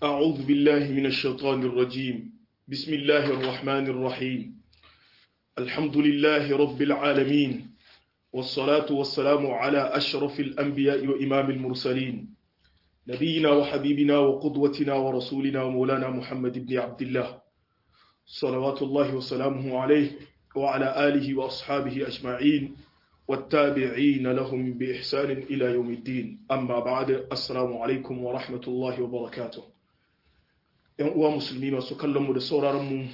أعوذ بالله من الشيطان الرجيم بسم الله الرحمن الرحيم الحمد لله رب العالمين والصلاة والسلام على أشرف الأنبياء وإمام المرسلين نبينا وحبيبنا وقدوتنا ورسولنا ومولانا محمد بن عبد الله صلوات الله وسلامه عليه وعلى آله وأصحابه أجمعين والتابعين لهم بإحسان إلى يوم الدين أما بعد السلام عليكم ورحمة الله وبركاته ‘yan uwa musulmi masu kallonmu da sauraronmu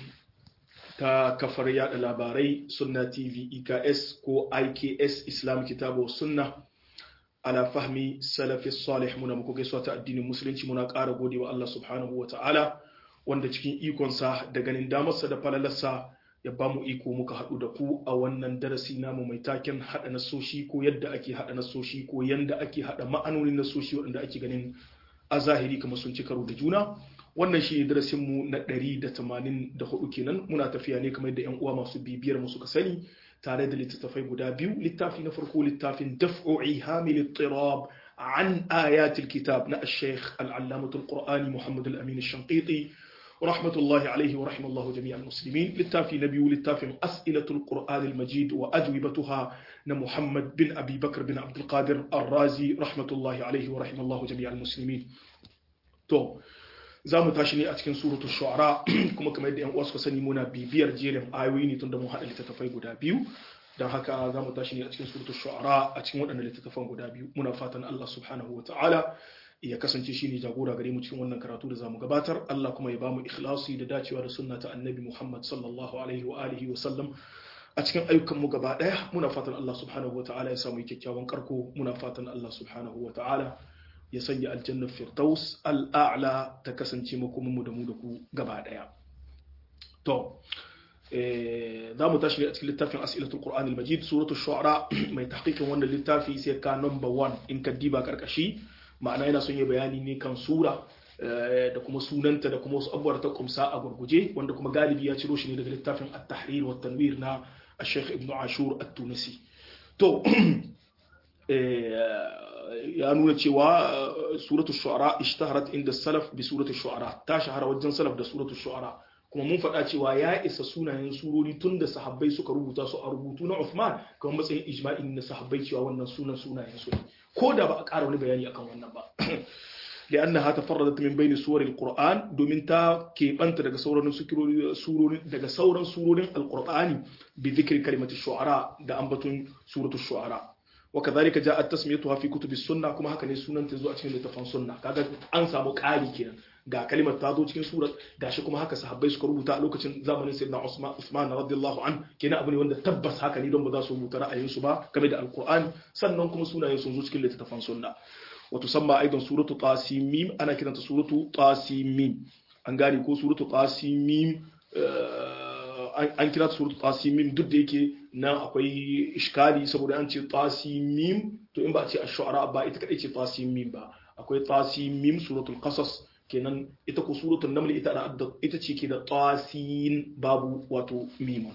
ta kafar yada labarai sunna tv eks ko iks islam kitabu sunna ala fahmi salafi salih muna muku gaisuwa ta addinin musulunci muna ƙara gode wa Allah subhanahu wa ta'ala wanda cikin ikonsa da ganin damarsa da falalarsa ya ba mu iko muka haɗu da ku a wannan darasi namu mai taken haɗa nasoshi ko yadda ake haɗa nasoshi ko yadda ake haɗa ma'anonin nasoshi waɗanda ake ganin a zahiri kamar sun ci karo da juna wannan shi darasin mu na 184 kenan muna tafiya ne kamar da yan uwa masu bibiyar mu suka sani tare da littattafai guda biyu littafi na farko littafin daf'u ihamil ittirab an ayatil kitab na al-sheikh al-allamah al-qur'ani muhammad al-amin al-shanqiti ورحمة الله عليه ورحمة الله جميع المسلمين للتافي نبي للتافي أسئلة القرآن المجيد وأجوبتها محمد بن أبي بكر بن عبد القادر الرازي رحمة الله عليه ورحمة الله جميع المسلمين تو za mu tashi ne a cikin suratul shu'ara kuma kamar yadda yan uwa suka sani muna bibiyar jerin ayoyi ne tunda mun haɗa littattafai guda biyu don haka za mu tashi ne a cikin suratul shu'ara a cikin waɗannan littattafan guda biyu muna fatan Allah subhanahu wa ta'ala ya kasance shi ne jagora gare mu cikin wannan karatu da zamu gabatar Allah kuma ya bamu ikhlasi da dacewa da sunna ta annabi Muhammad sallallahu alaihi wa alihi wa sallam a cikin ayyukan mu gaba daya muna fatan Allah subhanahu wa ta'ala ya samu kyakkyawan karko muna fatan Allah subhanahu wa ta'ala ya sanya aljannar firdaus al'a'la ta kasance makomin mu da mu da ku gaba daya to za mu tashi a cikin littafin as'ilatul qur'an al-majid suratul shu'ara mai tahqiqin wannan littafi sai ka number 1 in ka diba karkashi ma'ana yana son yi bayani ne kan sura da kuma sunanta da kuma wasu abubuwa ta kumsa a gurguje wanda kuma galibi ya ciro shi ne daga littafin at-tahrir wa tanwir na Sheikh Ibn Ashur at-Tunisi to ya nuna cewa suratul shu'ara ishtaharat inda salaf bi suratul shu'ara ta shahara wajen salaf da suratul shu'ara kuma mun faɗa cewa ya isa sunayen surori tun da sahabbai suka rubuta su a rubutu na Uthman kamar matsayin ijma'in na sahabbai cewa wannan sunan sunayen su ne ko da ba a ƙara wani bayani akan wannan ba لأنها تفردت من بين سور القرآن دومين تا كيبانت daga sauran surori daga sauran surorin alqur'ani بذكر كلمة الشعراء da ambaton suratul shu'ara وكذلك جاءت تسميتها في كتب السنة كما haka ne sunan ta zo a cikin littafin sunna kaga an samu ƙari kenan ga kalimar ta zo cikin surat gashi kuma haka sahabbai suka rubuta a lokacin zamanin sayyidina Usman Usman radiyallahu an kenan abu ne wanda tabbas haka ne don ba za su rubuta ra'ayinsu ba game da alqur'ani sannan kuma sunayen sun zo cikin littafin sunna وتسمى أيضا سورة طاسيم أنا كده سورة طاسيم an gane ko suratu tasimim an kira suratu tasimim duk da yake nan akwai iskali saboda an ce tasimim to in ba a ce ash-shu'ara ba ita kadai ce tasimim ba akwai tasimim suratul qasas kenan ita ko suratul naml ita da ita ce ke da tasin babu wato mimun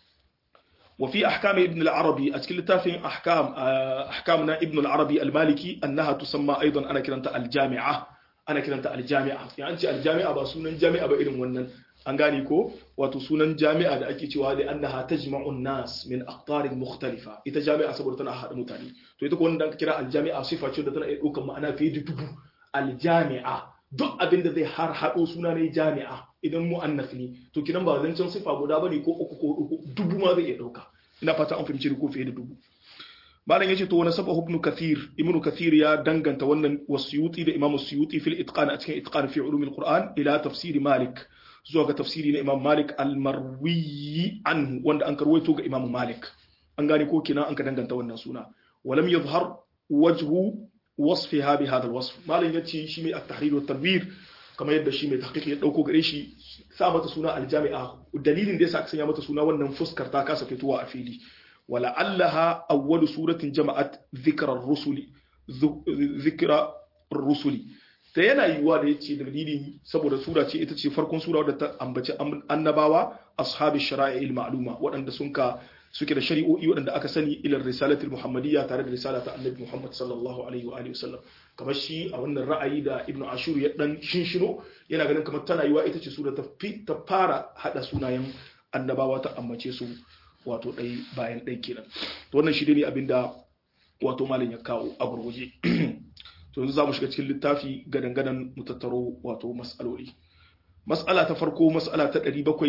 وفي أحكام ابن العربي أتكلم تافين أحكام أحكامنا ابن العربي المالكي أنها تسمى أيضا أنا كنت الجامعة أنا كنت الجامعة يعني أنت الجامعة بسونا الجامعة بإلم ونن أنغانيكو وتسونا الجامعة دا أكي تيوالي أنها تجمع الناس من أقطار مختلفة إذا جامعة سبورتنا أحد متاني تو إذا كون دانك كرا الجامعة صفة شو دتنا إيقوكم معنا في دبو الجامعة duk abin da zai har haɗo suna ne jami'a idan mu'annas ne to kinan ba zancen sifa guda bane ko uku ko uku dubu ma zai iya ɗauka ina fata an fahimci ko fiye da dubu malam yace to wani saba ibnu kathir ibnu kathir ya danganta wannan wasuyuti da imamu suyuti fil itqan a cikin itqan fi ulumil qur'an ila tafsiri malik zuwa ga tafsiri na imam malik al-marwi anhu wanda an karwaito ga imam malik an gane ko kina an ka danganta wannan suna walam yadhhar wajhu wasfiha bi hadha alwasf malam yace shi mai at-tahrir wa tanwir kamar yadda shi mai tahqiq ya dauko gare shi sa mata suna aljami'a dalilin da yasa aka sanya mata suna wannan fuskar ta kasa fitowa a fili wala allaha awwalu suratin jama'at dhikra ar-rusuli dhikra ar-rusuli ta yana yiwuwa da yace dalilin saboda sura ce ita ce farkon sura wadda ta ambaci annabawa ashabi shara'i al-ma'luma waɗanda sun ka suke da shari'o'i waɗanda aka sani ila risalatul muhammadiyya tare da risalata annabi muhammad sallallahu alaihi wa alihi wasallam kamar shi a wannan ra'ayi da ibnu ashur ya dan shinshino yana ganin kamar tana yiwa ita ce sura ta ta fara hada sunayen annabawa ta ambace su wato ɗai bayan ɗai kenan to wannan shi ne abinda wato malam ya kawo a gurguje to yanzu za mu shiga cikin littafi gadan-gadan mu tattaro wato mas'aloli mas'ala ta farko mas'ala ta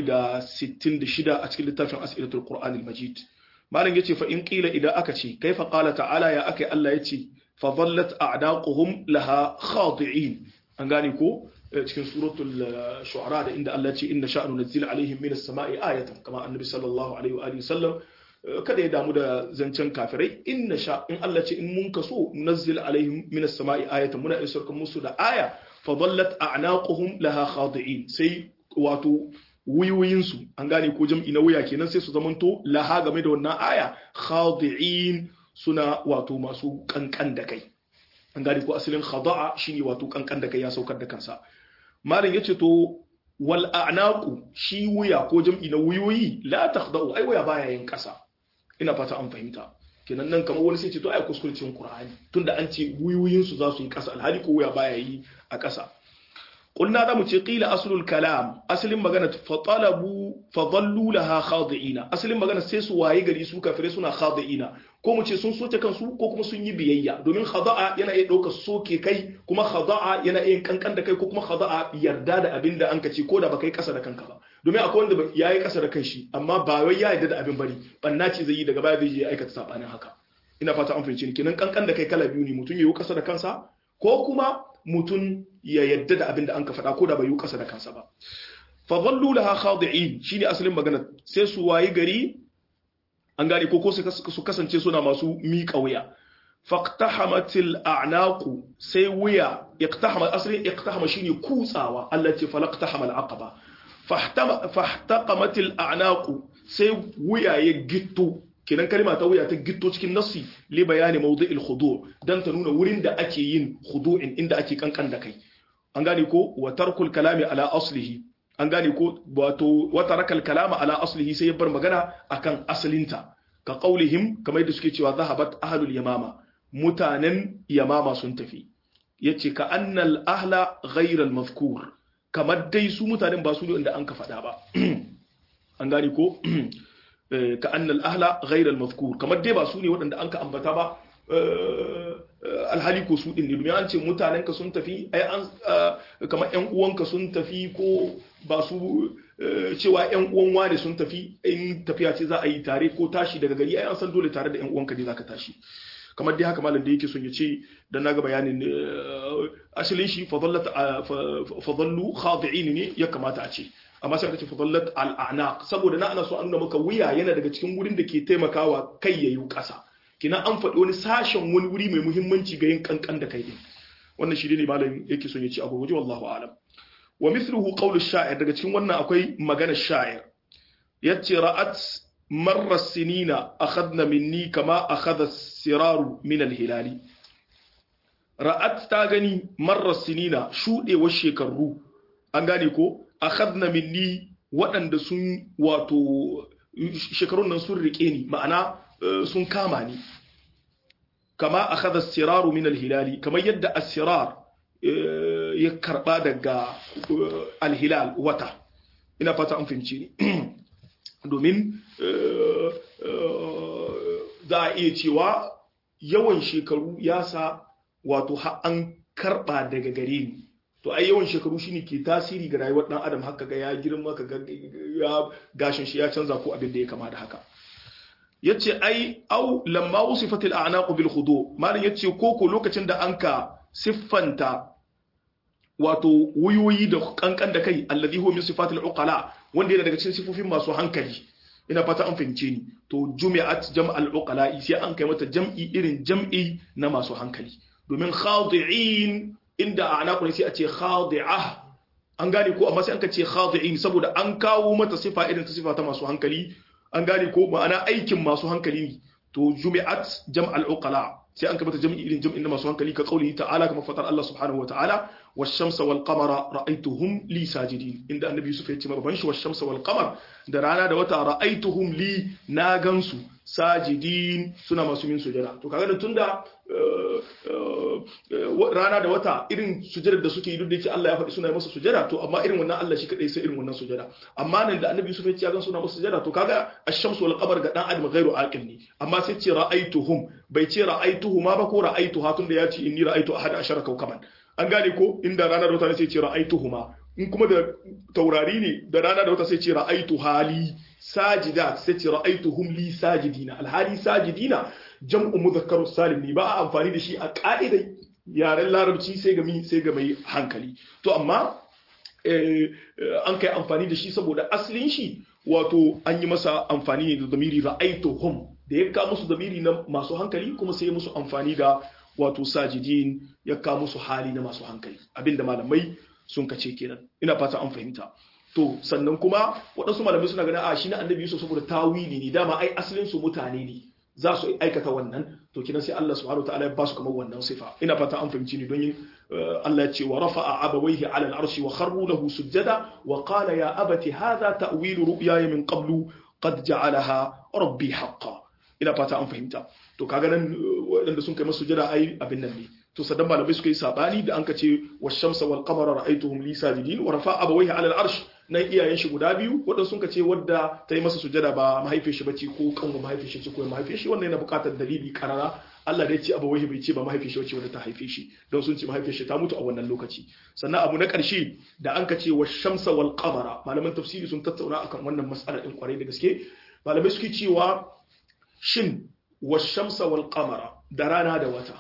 766 a cikin littafin as'ilatul qur'anil majid malam yace fa in qila idan aka ce kaifa qala ta'ala ya akai Allah yace fa dhallat a'daquhum laha khadi'in an gane ko cikin suratul shu'ara da inda Allah ce inna sha'nu nazzil alaihim minas sama'i ayatan kama annabi sallallahu alaihi wa alihi sallam kada ya damu da zancen kafirai inna sha in Allah ce in mun kaso nazzil alaihim minas sama'i ayatan muna isar musu da aya fa dhallat a'naquhum laha khadi'in sai wato wuyoyin su an gane ko jam'i na wuya kenan sai su zamanto laha game da wannan aya khadi'in suna wato masu kankan da kai an gane ko asalin khada'a shine wato kankan da kai ya saukar da kansa malam yace to wal a'naqu shi wuya ko jam'i na wuyoyi la takhda'u ai wuya baya yin kasa ina fata an fahimta kenan nan kamar wani sai ce to ai kuskurcin qur'ani tunda an ce wuyoyin su za su yi kasa alhali ko wuya baya yi a kasa قلنا da mu ce qila aslul kalam asalin magana fa talabu fa dhallu laha khadi'ina asalin magana sai su waye gari su kafire suna khadi'ina ko mu ce sun soke kansu ko kuma sun yi biyayya domin khada'a yana iya ɗaukar soke kai kuma khada'a yana iya kankan da kai ko kuma khada'a yarda da abin da an ka ce ko da baka yi kasa da kanka ba domin akwai wanda ya yi kasa da kanshi amma ba wai ya yarda da abin bari banna ce zai yi daga baya zai je aikata sabanin haka ina fata an fahimci ni kenan kankan da kai kala biyu ne mutum ya yi kasa da kansa ko kuma mutum ya yadda da abin da an ka faɗa ko da bai yi ƙasa da kansa ba fa dhallu laha khadi'in shine asalin magana sai su wayi gari an gane ko ko su kasance suna masu miƙa wuya faqtahamatil a'naqu sai wuya iqtahama asalin iqtahama shine kutsawa Allah ce falaqtahamal aqaba fahtaqamatil a'naqu sai wuya ya gitto kenan kalma ta wuya ta gitto cikin nassi li bayani mawdi'il khudu' dan ta nuna wurin da ake yin khudu'in inda ake kankan da kai an gane ko wa tarkul kalami ala aslihi an gane ko wato wa tarakal kalama ala aslihi sai ya bar magana akan asalinta ka qaulihim kamar yadda suke cewa zahabat ahlul yamama mutanen yamama sun tafi yace ka annal ahla ghayral mazkur kamar dai su mutanen ba su ne inda an ka faɗa ba an gane ko ka annal ahla ghairal mazkur kamar dai ba su ne waɗanda an ka ambata ba alhali ko su din ne domin an ce mutanenka sun tafi ai an kamar ƴan uwanka sun tafi ko ba su cewa ƴan uwan wane sun tafi in tafiya ce za a yi tare ko tashi daga gari ai an san dole tare da ƴan uwanka ne zaka tashi kamar dai haka malam da yake son ya ce dan naga bayanin asalin shi fadallu khadi'in ne ya kamata a ce amma sai aka ce fadallat al'anaq saboda na ana so an nuna maka wuya yana daga cikin wurin da ke taimakawa kai yayi ƙasa kina an faɗi wani sashen wani wuri mai muhimmanci ga yin kankan da kai din wannan shi ne malam yake son ya ce abu waje wallahu alam wa mithluhu qawlu sha'ir daga cikin wannan akwai maganar sha'ir yace ra'at marra sinina akhadna minni kama akhadha siraru min al-hilali ra'at ta gani marra sinina shudewar shekaru an gane ko akhadna minni waɗanda sun wato shekarun nan sun rike ni ma'ana sun kama ni kama akhadha siraru min al-hilali kamar yadda as-sirar ya karba daga al-hilal wata ina fata an fahimci ni domin za a iya cewa yawan shekaru ya sa wato an karba daga gare ni to ai yawan shekaru shine ke tasiri ga rayuwar dan adam haka ga ya girma ka ga ya gashin shi ya canza ko abin da ya kama da haka yace ai au lamma usifatil a'naq bil khudu malin yace koko lokacin da anka siffanta wato wuyoyi da kankan da kai alladhi huwa min sifatil uqala wanda yana daga cikin sifofin masu hankali ina fata an fahimce ni to jumi'at jam'al uqala sai an kai mata jam'i irin jam'i na masu hankali domin khadi'in inda a anaku ne sai a ce khadi'ah an gane ko amma sai an ka ce khadi'in saboda an kawo mata sifa irin ta sifa ta masu hankali an gane ko ma'ana aikin masu hankali ne to jumi'at jam'al uqala sai an kamata jami'i irin jami'in na masu hankali ka qaulihi ta'ala kama fatar Allah subhanahu wa ta'ala wash-shamsa wal qamara ra'aytuhum li sajidin inda annabi Yusuf ya ce ma baban shi wash-shamsa wal qamar da rana da wata ra'aytuhum li na gansu sajidin suna masu min sujada to kaga da tunda rana da wata irin sujadar da suke yi duk da yake Allah ya faɗi suna masa sujada to amma irin wannan Allah shi kadai sai irin wannan sujada amma nan da annabi Yusuf ya ce gan suna masa sujada to kaga ash-shamsu wal qamar ga dan adam ghairu aqil ne amma sai ce ra'aituhum bai ce ra'aituhuma ba ko ra'aituha tunda ya ce inni ra'aitu ahada ashara kawkaban an gane ko inda rana da wata ne sai ce ra'aituhuma in kuma da taurari ne da rana da wata sai ce ra'aitu hali sajidat sai ce ra'aituhum li sajidina alhali sajidina jam'u mudhakkaru salim ne ba a amfani da shi a ka'idar yaren larabci sai ga sai ga mai hankali to amma an kai amfani da shi saboda asalin shi wato an yi masa amfani ne da zamiri ra'aituhum da ya kawo musu zamiri na masu hankali kuma sai musu amfani da wato sajidin ya kawo musu hali na masu hankali abinda malamai sun kace kenan ina fata an fahimta to sannan kuma waɗansu malamai suna ganin a shi na annabi Yusuf saboda tawili ne dama ai asalin su mutane ne za su aikata wannan to kinan sai Allah subhanahu wataala ya ba su kamar wannan sifa ina fata an fahimci ni don yin Allah ya ce wa rafa'a abawayhi ala al-arshi wa kharru lahu sujada wa qala ya abati hadha ta'wilu ru'yaya min qablu qad ja'alaha rabbi haqqan ina fata an fahimta to kaga nan waɗanda sun kai masu sujada ai abin nan ne to sadan malamai suka yi sabani da an ka ce washamsa wal qamara ra'aytuhum li sajidin wa rafa'a abawayhi ala al-arsh nan iyayen shi guda biyu waɗanda sun ka ce wadda ta yi masa sujada ba mahaifin shi bace ko kanwa mahaifin shi ce ko mahaifin shi wannan yana buƙatar dalili karara Allah da ya ce abawayhi bai ce ba mahaifin shi bace wadda ta haife shi don sun ce mahaifin shi ta mutu a wannan lokaci sannan abu na ƙarshe da an ka ce washamsa wal qamara malaman tafsiri sun tattauna akan wannan mas'ala din kwarai da gaske malamai suke cewa shin washamsa wal qamara da rana da wata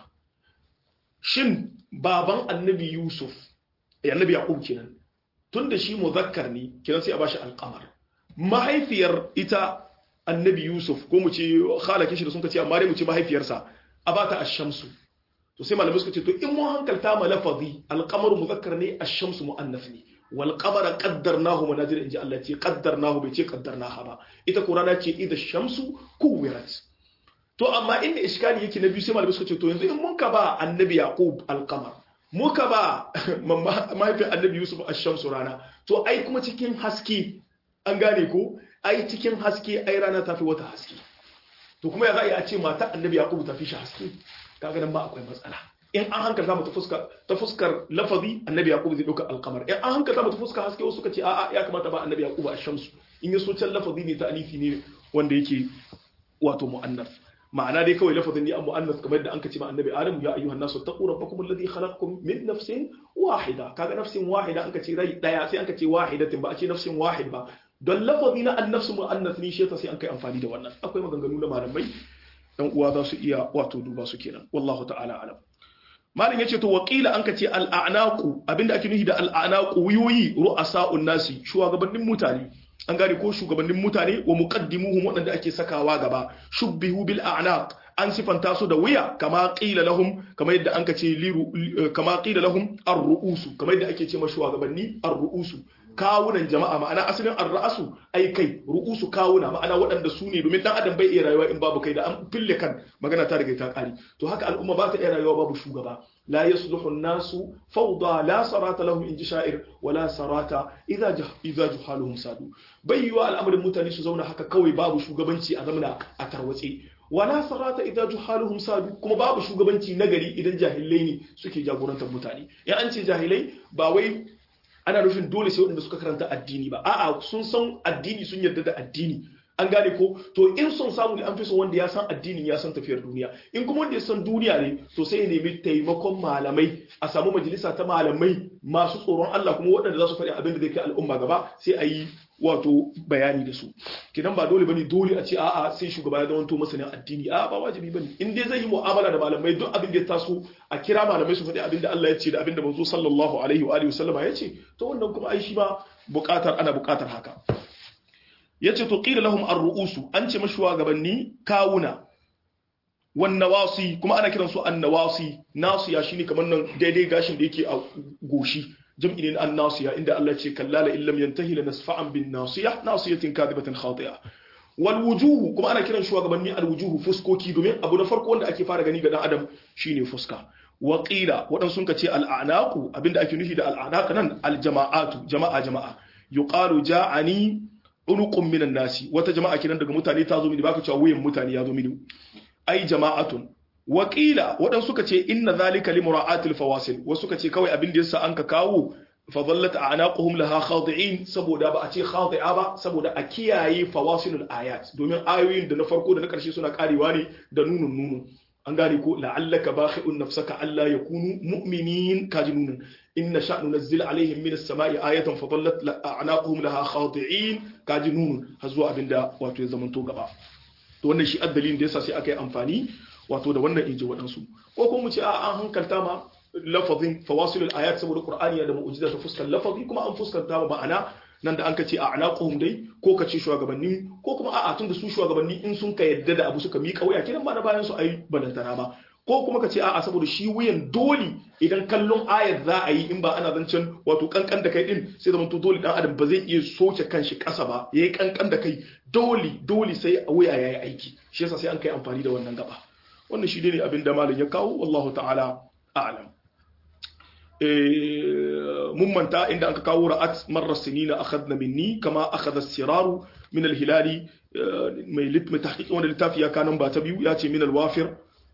shin baban annabi yusuf annabi yaqub kenan tunda shi muzakkar ne kenan sai a bashi alqamar mahaifiyar ita annabi yusuf ko mu ce khalakin shi da sun ce amma dai mu ce mahaifiyarsa a bata ash-shamsu to sai malamai suka ce to in mu hankalta ma lafazi alqamar muzakkar ne ash-shamsu muannath ne wal qamara qaddarnahu manazil inji Allah ce qaddarnahu bai ce qaddarnaha ba ita qur'ana ce idha shamsu kuwirat to amma inda iskali yake na biyu sai malamai suka ce to yanzu in mun ka ba annabi yaqub alqamar muka ba mahaifin annabi yusuf ash-shamsu rana to ai kuma cikin haske an gane ko ai cikin haske ai rana ta fi wata haske to kuma ya za a yi a ce mata annabi yaqub ta fi shi haske kaga nan ba akwai matsala in an hankalta mu ta fuskar ta fuskar lafazi annabi yaqub zai dauka alqamar in an hankalta mu ta fuskar haske wasu suka ce a'a ya kamata ba annabi yaqub ash-shamsu in ya so can lafazi ne ta alifi ne wanda yake wato mu'annas ma'ana dai kawai lafazin ne an mu'annas kamar da an ka ce ma annabi adam ya ayyuhan nasu taqu rabbakum alladhi khalaqakum min nafsin wahida kaga nafsin wahida an ka ce rai daya sai an ka ce wahidatin ba a ce nafsin wahid ba don lafazi na annafsu mu'annas ne shi sai an kai amfani da wannan akwai maganganu na malamai dan uwa za su iya wato duba su kenan wallahu ta'ala alam malam yace to waqila an ka ce al-a'naqu abinda ake nufi da al-a'naqu wiyoyi ru'asa'un nasi shugabannin mutane an gane ko shugabannin mutane wa muqaddimuhum waɗanda ake sakawa gaba shubbihu bil a'naq an sifanta su da wuya kama qila lahum kama yadda an kace liru kama qila lahum ar-ru'usu kama yadda ake ce ma shugabanni ar-ru'usu kawunan jama'a ma'ana asalin ar-ra'su ai kai ru'usu kawuna ma'ana waɗanda su ne domin dan adam bai iya rayuwa in babu kai da an fille kan magana ta riga ta kare to haka al'umma ba ta iya rayuwa babu shugaba لا يصلح الناس فوضى لا صراط لهم إن شاعر ولا صراط إذا جه إذا جهالهم سادوا بيوا الأمر المتاني سزونا حكا كوي بابو شوغبنتي أزمنا أتروتي ولا صراط إذا جهالهم سادوا كما بابو شوغبنتي نغري إذا جاهلين سكي جاغوران تبمتاني يا أنت جاهلي باوي ana nufin dole sai waɗanda suka karanta addini ba a'a sun san addini sun yarda da addini an gane ko to in son samu ne an fi son wanda ya san addinin ya san tafiyar duniya in kuma wanda ya san duniya ne to sai ya nemi taimakon malamai a samu majalisa ta malamai masu tsoron Allah kuma waɗanda za su faɗi abin da zai kai al'umma gaba sai a yi wato bayani da su kidan ba dole bane dole a ce a'a sai shugaba ya zamanto masanin addini a'a ba wajibi bane in dai zai yi mu'amala da malamai duk abin da ya taso a kira malamai su faɗi abin da Allah ya ce da abin da manzo sallallahu alaihi wa alihi wasallama ya ce to wannan kuma ai shi ba buƙatar ana buƙatar haka yace to qila lahum ar-ru'usu an ce mashuwa gabanni kawuna wan nawasi kuma ana kiransu an nawasi nasiya shine kamar nan daidai gashin da yake a goshi jam'i ne an nasiya inda Allah ce kallala illam yantahi lanasfa'an bin nasiya nasiyatin kadibatin khati'a wal wujuhu kuma ana kiran shugabanni al wujuhu fuskoki domin abu na farko wanda ake fara gani ga dan adam shine fuska wa qila wadan sun ce al a'naqu abinda ake nufi da al a'naq nan al jama'atu jama'a jama'a yuqalu ja'ani unuqum minan nasi wata jama'a kiran daga mutane ta zo mini baka cewa wuyan mutane ya zo mini ai jama'atun wa qila wadan suka ce inna zalika li mura'atil fawasil wasu suka ce kawai abin da yasa an ka kawo fadallat a'naquhum laha khadi'in saboda ba a ce khadi'a ba saboda a kiyaye fawasilul ayat domin ayoyin da na farko da na karshe suna karewa ne da nunun nunun an gane ko la'allaka bakhi'un nafsaka alla yakunu mu'minin kaji nunun inna sha'nu nazzil alaihim minas sama'i ayatan fadallat a'naquhum laha khadi'in kaji nunun har zuwa abinda wato ya zamanto gaba to wannan shi addalin da yasa sai aka yi amfani wato da wannan inji waɗansu ko kuma mu ce a an hankalta ma lafazin fawasilul ayat saboda qur'ani da mu'jiza ta fuskar lafazi kuma an fuskanta ma ma'ana nan da an kace a anaquhum dai ko kace shugabanni ko kuma a'a tun da su shugabanni in sun ka yadda da abu suka mika wuya kiran ba na bayan su ai balantana ba ko kuma kace a'a saboda shi wuyan dole idan kallon ayat za a yi in ba ana zancen wato kankan da kai din sai zaman to dole dan adam ba zai iya soke kanshi kasa ba yayi kankan da kai dole dole sai a wuya yayi aiki shi yasa sai an kai amfani da wannan gaba wannan shi ne abin da malam ya kawo wallahu ta'ala a'lam mun manta inda aka kawo ra'at marar sinina akhadna minni kama akhadha siraru min al-hilali mai litmi tahqiq wanda littafi ya kanan ba ta biyu ya ce min al-wafir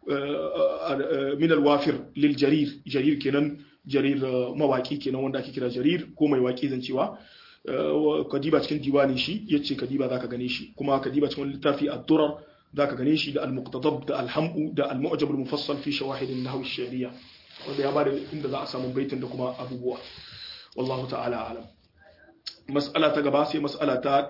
min al-wafir lil jarir jarir kenan jarir mawaki kenan wanda ake kira jarir ko mai waki zancewa kadiba cikin diwanin shi yace kadiba zaka gane shi kuma kadiba cikin littafi ad-durar zaka gane shi da al-muqtadab da al-hamu da al-mu'jam al-mufassal fi shawahid an-nahw ash-shari'a wanda ya bada inda za a samu baitin da kuma abubuwa wallahu ta'ala alam mas'ala ta gaba sai mas'ala ta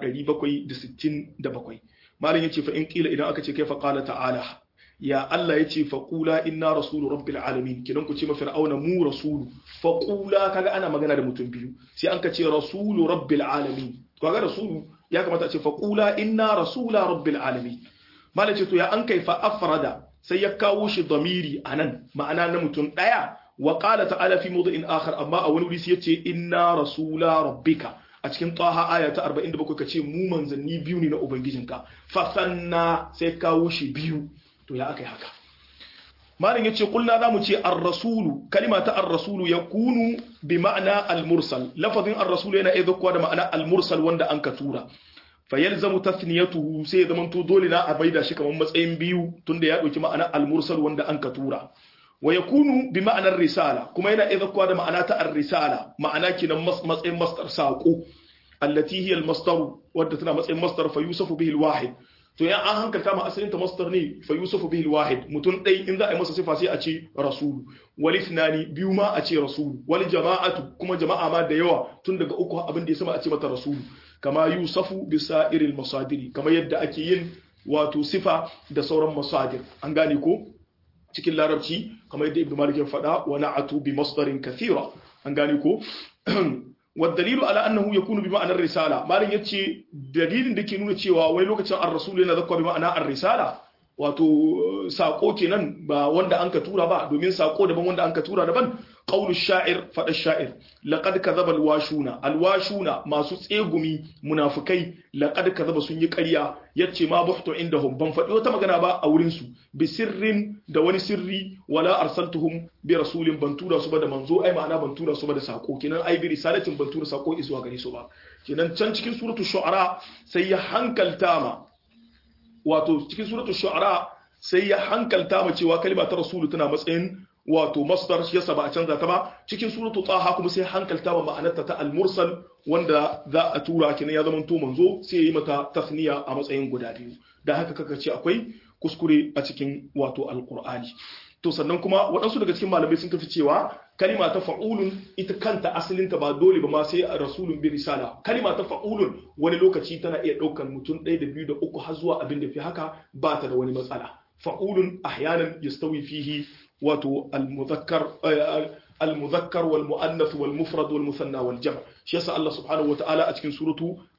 767 malam yace fa in kila idan aka ce kaifa qala ta'ala ya Allah yace fa qula inna rasulu rabbil alamin kidan ku ce ma fir'auna mu rasulu fa qula kaga ana magana da mutum biyu sai an ka ce rasulu rabbil alamin kaga rasulu ya kamata a ce fa qula inna rasula rabbil alamin malam ce to ya an kai fa afrada sai ya kawo shi damiri a nan ma'ana na mutum ɗaya wa ƙala ta'ala fi mawdu'in akhar amma a wani wuri sai yace inna rasula rabbika a cikin taha aya ta 47 kace mu manzanni biyu ne na ubangijinka fa sanna sai kawo shi biyu to ya akai haka malam yace kulna zamu ce ar-rasulu kalima ta ar-rasulu yakunu bi ma'ana al-mursal lafazin ar-rasulu yana iya zakkuwa da ma'ana al-mursal wanda an ka tura fayalzamu tasniyatuhu sai zaman to dole na a baida shi kamar matsayin biyu tunda ya dauki ma'ana al-mursal wanda an ka tura wa yakunu bi ma'anar risala kuma yana idza kuwa da ma'ana ta ar-risala ma'ana kinan matsayin masdar saqo allati hiya al-masdar wadda tana matsayin masdar fa yusafu bihi al-wahid to ya an hankalta ma asalin ta masdar ne fa yusafu bihi al-wahid mutun dai in za a yi masa sifa sai a ce rasul wal ithnani biyu ma a ce rasul wal jama'atu kuma jama'a ma da yawa tun daga uku abin da ya sama a ce mata rasul kama yusafu bisa irin masadiri kama yadda ake yin wato sifa da sauran masadir an gane ko cikin larabci kama yadda ibn malik ya faɗa wa na'atu bi masdarin kathira an gane ko والدليل على انه يكون بمعنى الرساله مالن yace dalilin da ke nuna cewa wai lokacin ar-rasul yana zakwa bi ma'ana ar-risala wato sako kenan ba wanda an ka tura ba domin sako daban wanda an ka tura daban qaulu sha'ir fada sha'ir laqad kadhaba al-washuna al-washuna masu tsegumi munafikai laqad kadhaba sun yi ƙarya yace ma buhtu indahum ban faɗi wata magana ba a wurin su bi sirrin da wani sirri wala arsaltuhum bi rasulin ban tura su ba da manzo ai ma'ana ban tura su ba da sako kenan ai bi risalatin ban tura sako zuwa gare su ba kenan can cikin suratul shu'ara sai ya hankalta ma wato cikin suratul shu'ara sai ya hankalta ma cewa kalma ta rasulu tana matsayin wato masdar shi yasa ba a canza ta ba cikin suratul taha kuma sai hankalta ma ma'anarta ta al-mursal wanda za a tura kenan ya zama to manzo sai ya yi mata tasniya a matsayin guda biyu da haka kaka ce akwai kuskure a cikin wato alqur'ani to sannan kuma waɗansu daga cikin malamai sun tafi cewa kalima ta fa'ulun ita kanta asalinta ba dole ba ma sai a rasulun bi risala kalima ta fa'ulun wani lokaci tana iya ɗaukar mutum ɗaya da biyu da uku har zuwa abin da fi haka ba ta da wani matsala fa'ulun ahyanan yastawi fihi wato al-muzakkar al-muzakkar wal muannath wal mufrad wal musanna wal jam' shi yasa Allah subhanahu wa ta'ala a cikin suratu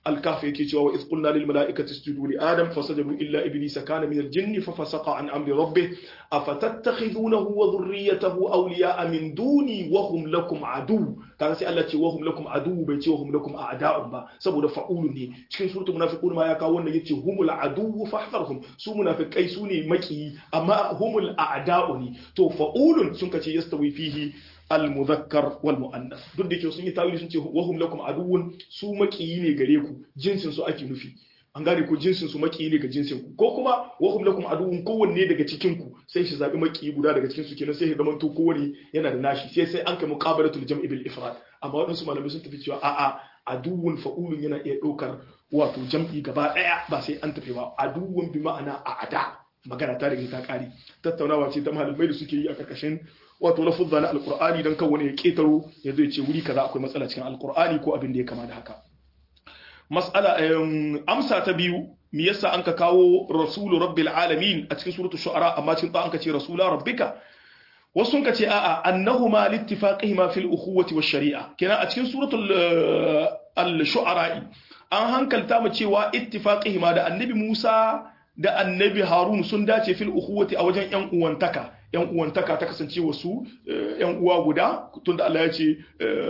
al-kahf yake cewa wa iz qulna lil mala'ikati isjudu li adam fasajadu illa iblisa kana min al-jinni fa fasaqa an amri rabbih afatattakhidunahu wa dhurriyyatahu awliya'a min duni wa hum lakum adu kaga sai Allah ce wa hum lakum adu bai ce wa hum lakum a'da'un ba saboda fa'ulu ne cikin suratul munafiqun ma ya kawo wannan yace humul adu fahdharhum su munafiqai su ne maki amma humul a'da'u ne to fa'ulun sun kace yastawi fihi al-muzakkar wal mu'annas duk da ke sun yi tawili sun ce wahum lakum aduwwun su makiyi ne gare ku jinsin su ake nufi an gane ko jinsin su makiyi ne ga jinsin ku ko kuma wahum lakum aduwwun kowanne daga cikin ku sai shi zabi makiyi guda daga cikin su kenan sai ya zama to kowanne yana da nashi sai sai an kai muqabalatul jam'i bil ifrad amma wadansu malamai sun tafi cewa a'a aduwwun fa'ulun yana iya ɗaukar wato jam'i gaba ɗaya ba sai an tafi ba aduwwun bi ma'ana a'ada magana ta riga ta kare tattaunawa ce ta malamai da suke yi a karkashin wato lafuzza na alqur'ani dan kan wani ya ketaro ya zo ya ce wuri kaza akwai matsala cikin alqur'ani ko abin da ya kama da haka mas'ala amsa ta biyu me yasa an ka kawo rasulu rabbil alamin a cikin suratul shu'ara amma cikin an ka ce rasula rabbika wasu sun ka ce a'a annahuma littifaqihima fil ukhuwati wash shari'a kenan a cikin suratul al-shu'ara an hankalta mu cewa ittifaqihima da annabi Musa da annabi Harun sun dace fil ukhuwati a wajen yan uwantaka yan uwantaka ta kasance wasu yan uwa guda tunda Allah ya ce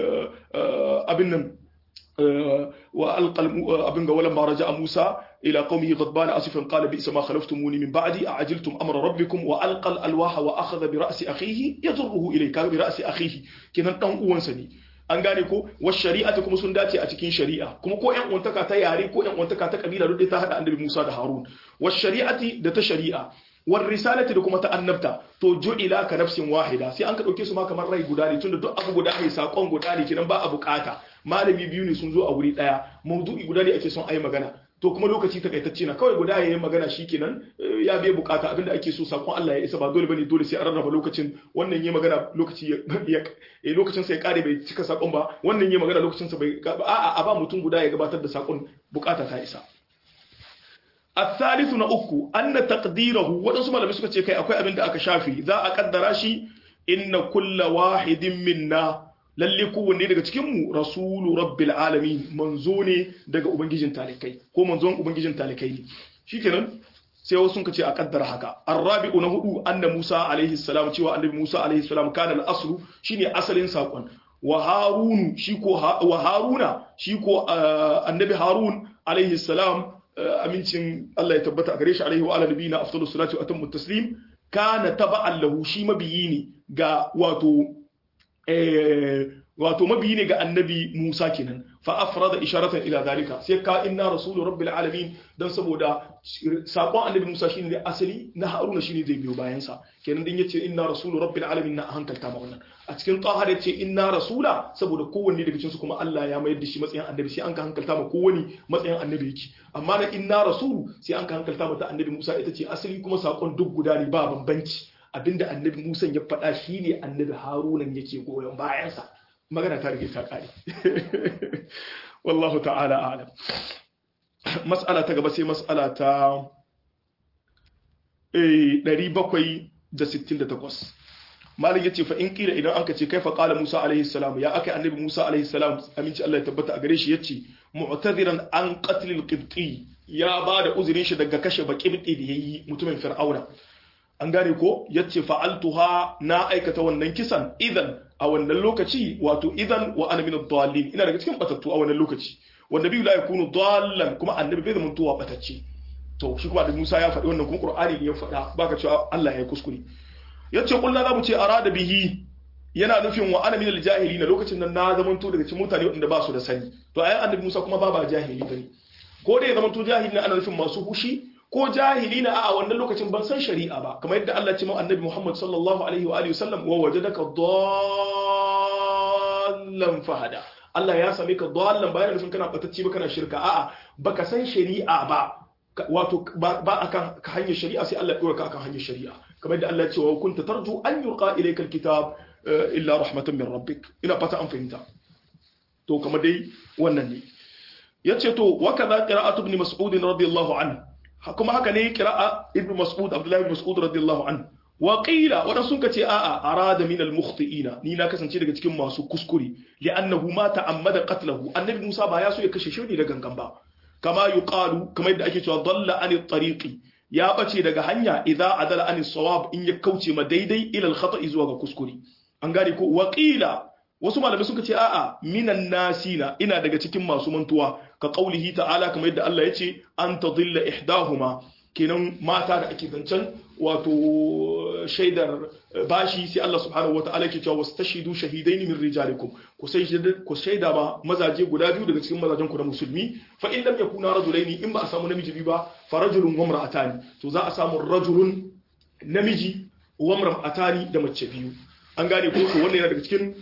abin nan wa alqal abin ga walan baraja Musa ila qaumihi ghadban asifan qala bi ma khalaftumuni min ba'di a'ajiltum amra rabbikum wa alqal alwaha wa akhadha bi ra'si akhihi yadurruhu ilayka bi ra'si akhihi kinan dan uwansa ne an gane ko wa shari'ata kuma sun dace a cikin shari'a kuma ko ƴan uwantaka ta yare ko ƴan uwantaka ta kabila duk ta hada annabi Musa da Harun wa shari'ati da ta shari'a war risalati da kuma ta annabta to ju'ila ka nafsin wahida sai an ka dauke su ma kamar rai guda ne tunda duk abu guda ne sakon guda ne kidan ba a bukata malami biyu ne sun zo a wuri daya mawdu'i guda ne ake son ayi magana to kuma lokaci takaitacce na kawai guda yayin magana shikenan ya bai bukata abinda ake so sakon Allah ya isa ba dole bane dole sai an rarraba lokacin wannan yayin magana lokaci ya lokacin sa ya kare bai cika sakon ba wannan yayin magana lokacin sa bai a'a a ba mutum guda ya gabatar da sakon bukata ta isa الثالث na uku anna taqdirahu wadansu malamai suka ce kai akwai abin da aka shafi za a kaddara shi inna kulla wahidin minna lalle kowanne daga cikin mu rasulu rabbil alamin manzo ne daga ubangijin talikai ko manzon ubangijin talikai ne shikenan sai wasu sun ce a kaddara haka arrabi'u na hudu anna musa alaihi salam cewa annabi musa alaihi salam kana al-aslu shine asalin sakon wa harunu shi ko wa haruna shi ko annabi harun alaihi salam amincin Allah ya tabbata a gare shi alaihi wa ala nabiyina afdalus salatu wa atammu taslim kana taba'an lahu shi mabiyi ne ga wato eh wato mabiyi ne ga annabi Musa kenan fa afrada isharatan ila zalika sai ka inna rasulu rabbil alamin dan saboda sakon annabi Musa shine da asali na Haruna shine zai biyo bayan sa kenan din yace inna rasulu rabbil alamin na hankalta ma wannan a cikin tahar yace inna rasula saboda kowanne daga cikin su kuma Allah ya mayar da shi matsayin annabi sai an ka hankalta ma kowanne matsayin annabi yake amma na inna rasulu sai an ka hankalta mata annabi Musa ita ce asali kuma sakon duk guda ne ba bambanci abinda annabi Musa ya faɗa shine annabi Haruna yake goyon bayansa magana ta rage ta kare wallahu ta'ala a'lam mas'ala ta gaba sai mas'ala ta 768 malik yace fa in kila idan anka ce kaifa qala Musa alaihi salam ya aka annabi Musa alaihi salam aminci Allah ya tabbata a gare shi yace mu'tadiran an qatl al-qibti ya bada uzurin shi daga kashe baqibti da yayi mutumin fir'auna an gane ko yace fa'altuha na aikata wannan kisan idan a wannan lokaci wato idan wa ana min ad-dallin ina daga cikin batattu a wannan lokaci wanda biyu la yakunu dallan kuma annabi bai zama tuwa batacce to shi kuma da Musa ya faɗi wannan kuma Qur'ani ne ya faɗa baka cewa Allah ya kuskure yace kullu za mu ce arada bihi yana nufin wa ana min al-jahilin lokacin nan na zaman to daga cikin mutane wanda ba su da sani to ayan annabi Musa kuma ba ba jahili bane ko da ya zama to jahili ana nufin masu hushi ko jahili na a wannan lokacin ban san shari'a ba kamar yadda Allah ce ma annabi Muhammad sallallahu alaihi wa alihi wasallam wa wajadaka dallan fahada Allah ya same ka dallan bayan nufin kana batacci ba kana shirka a'a baka san shari'a ba wato ba akan hanyar shari'a sai Allah ya dora ka akan hanyar shari'a kamar yadda Allah ya ce wa kunta tarju an yulqa ilayka alkitab illa rahmatan min rabbik ina fata an fahimta to kamar dai wannan ne yace to wa kaza qira'atu ibn mas'ud radiyallahu anhu kuma haka ne kira'a ibn mas'ud abdullahi ibn mas'ud radiyallahu anhu wa qila wadan sun kace a'a arada min al-mukhti'ina ni na kasance daga cikin masu kuskure li'annahu ma ta'ammada qatlahu annabi Musa ba ya so ya kashe shi ne da gangan ba kama yuqalu kamar yadda ake cewa dalla an tariqi ya bace daga hanya idza adala an sawab in ya kauce ma daidai ila al-khata'i zuwa ga kuskure an gane ko wa qila wasu malamai suka ce a'a minan nasina ina daga cikin masu mantuwa ka qaulihi ta'ala kamar yadda Allah ya ce an tadilla ihdahuma kenan mata da ake zancen wato shaidar bashi sai Allah subhanahu wata'ala ke cewa wastashidu shahidaini min rijalikum ku sai ku shaida ba mazaje guda biyu daga cikin mazajen ku na musulmi fa in lam yakuna rajulaini in ba a samu namiji biyu ba fa rajulun wa imra'atani to za a samu rajulun namiji wa imra'atani da mace biyu an gane ko to wannan yana daga cikin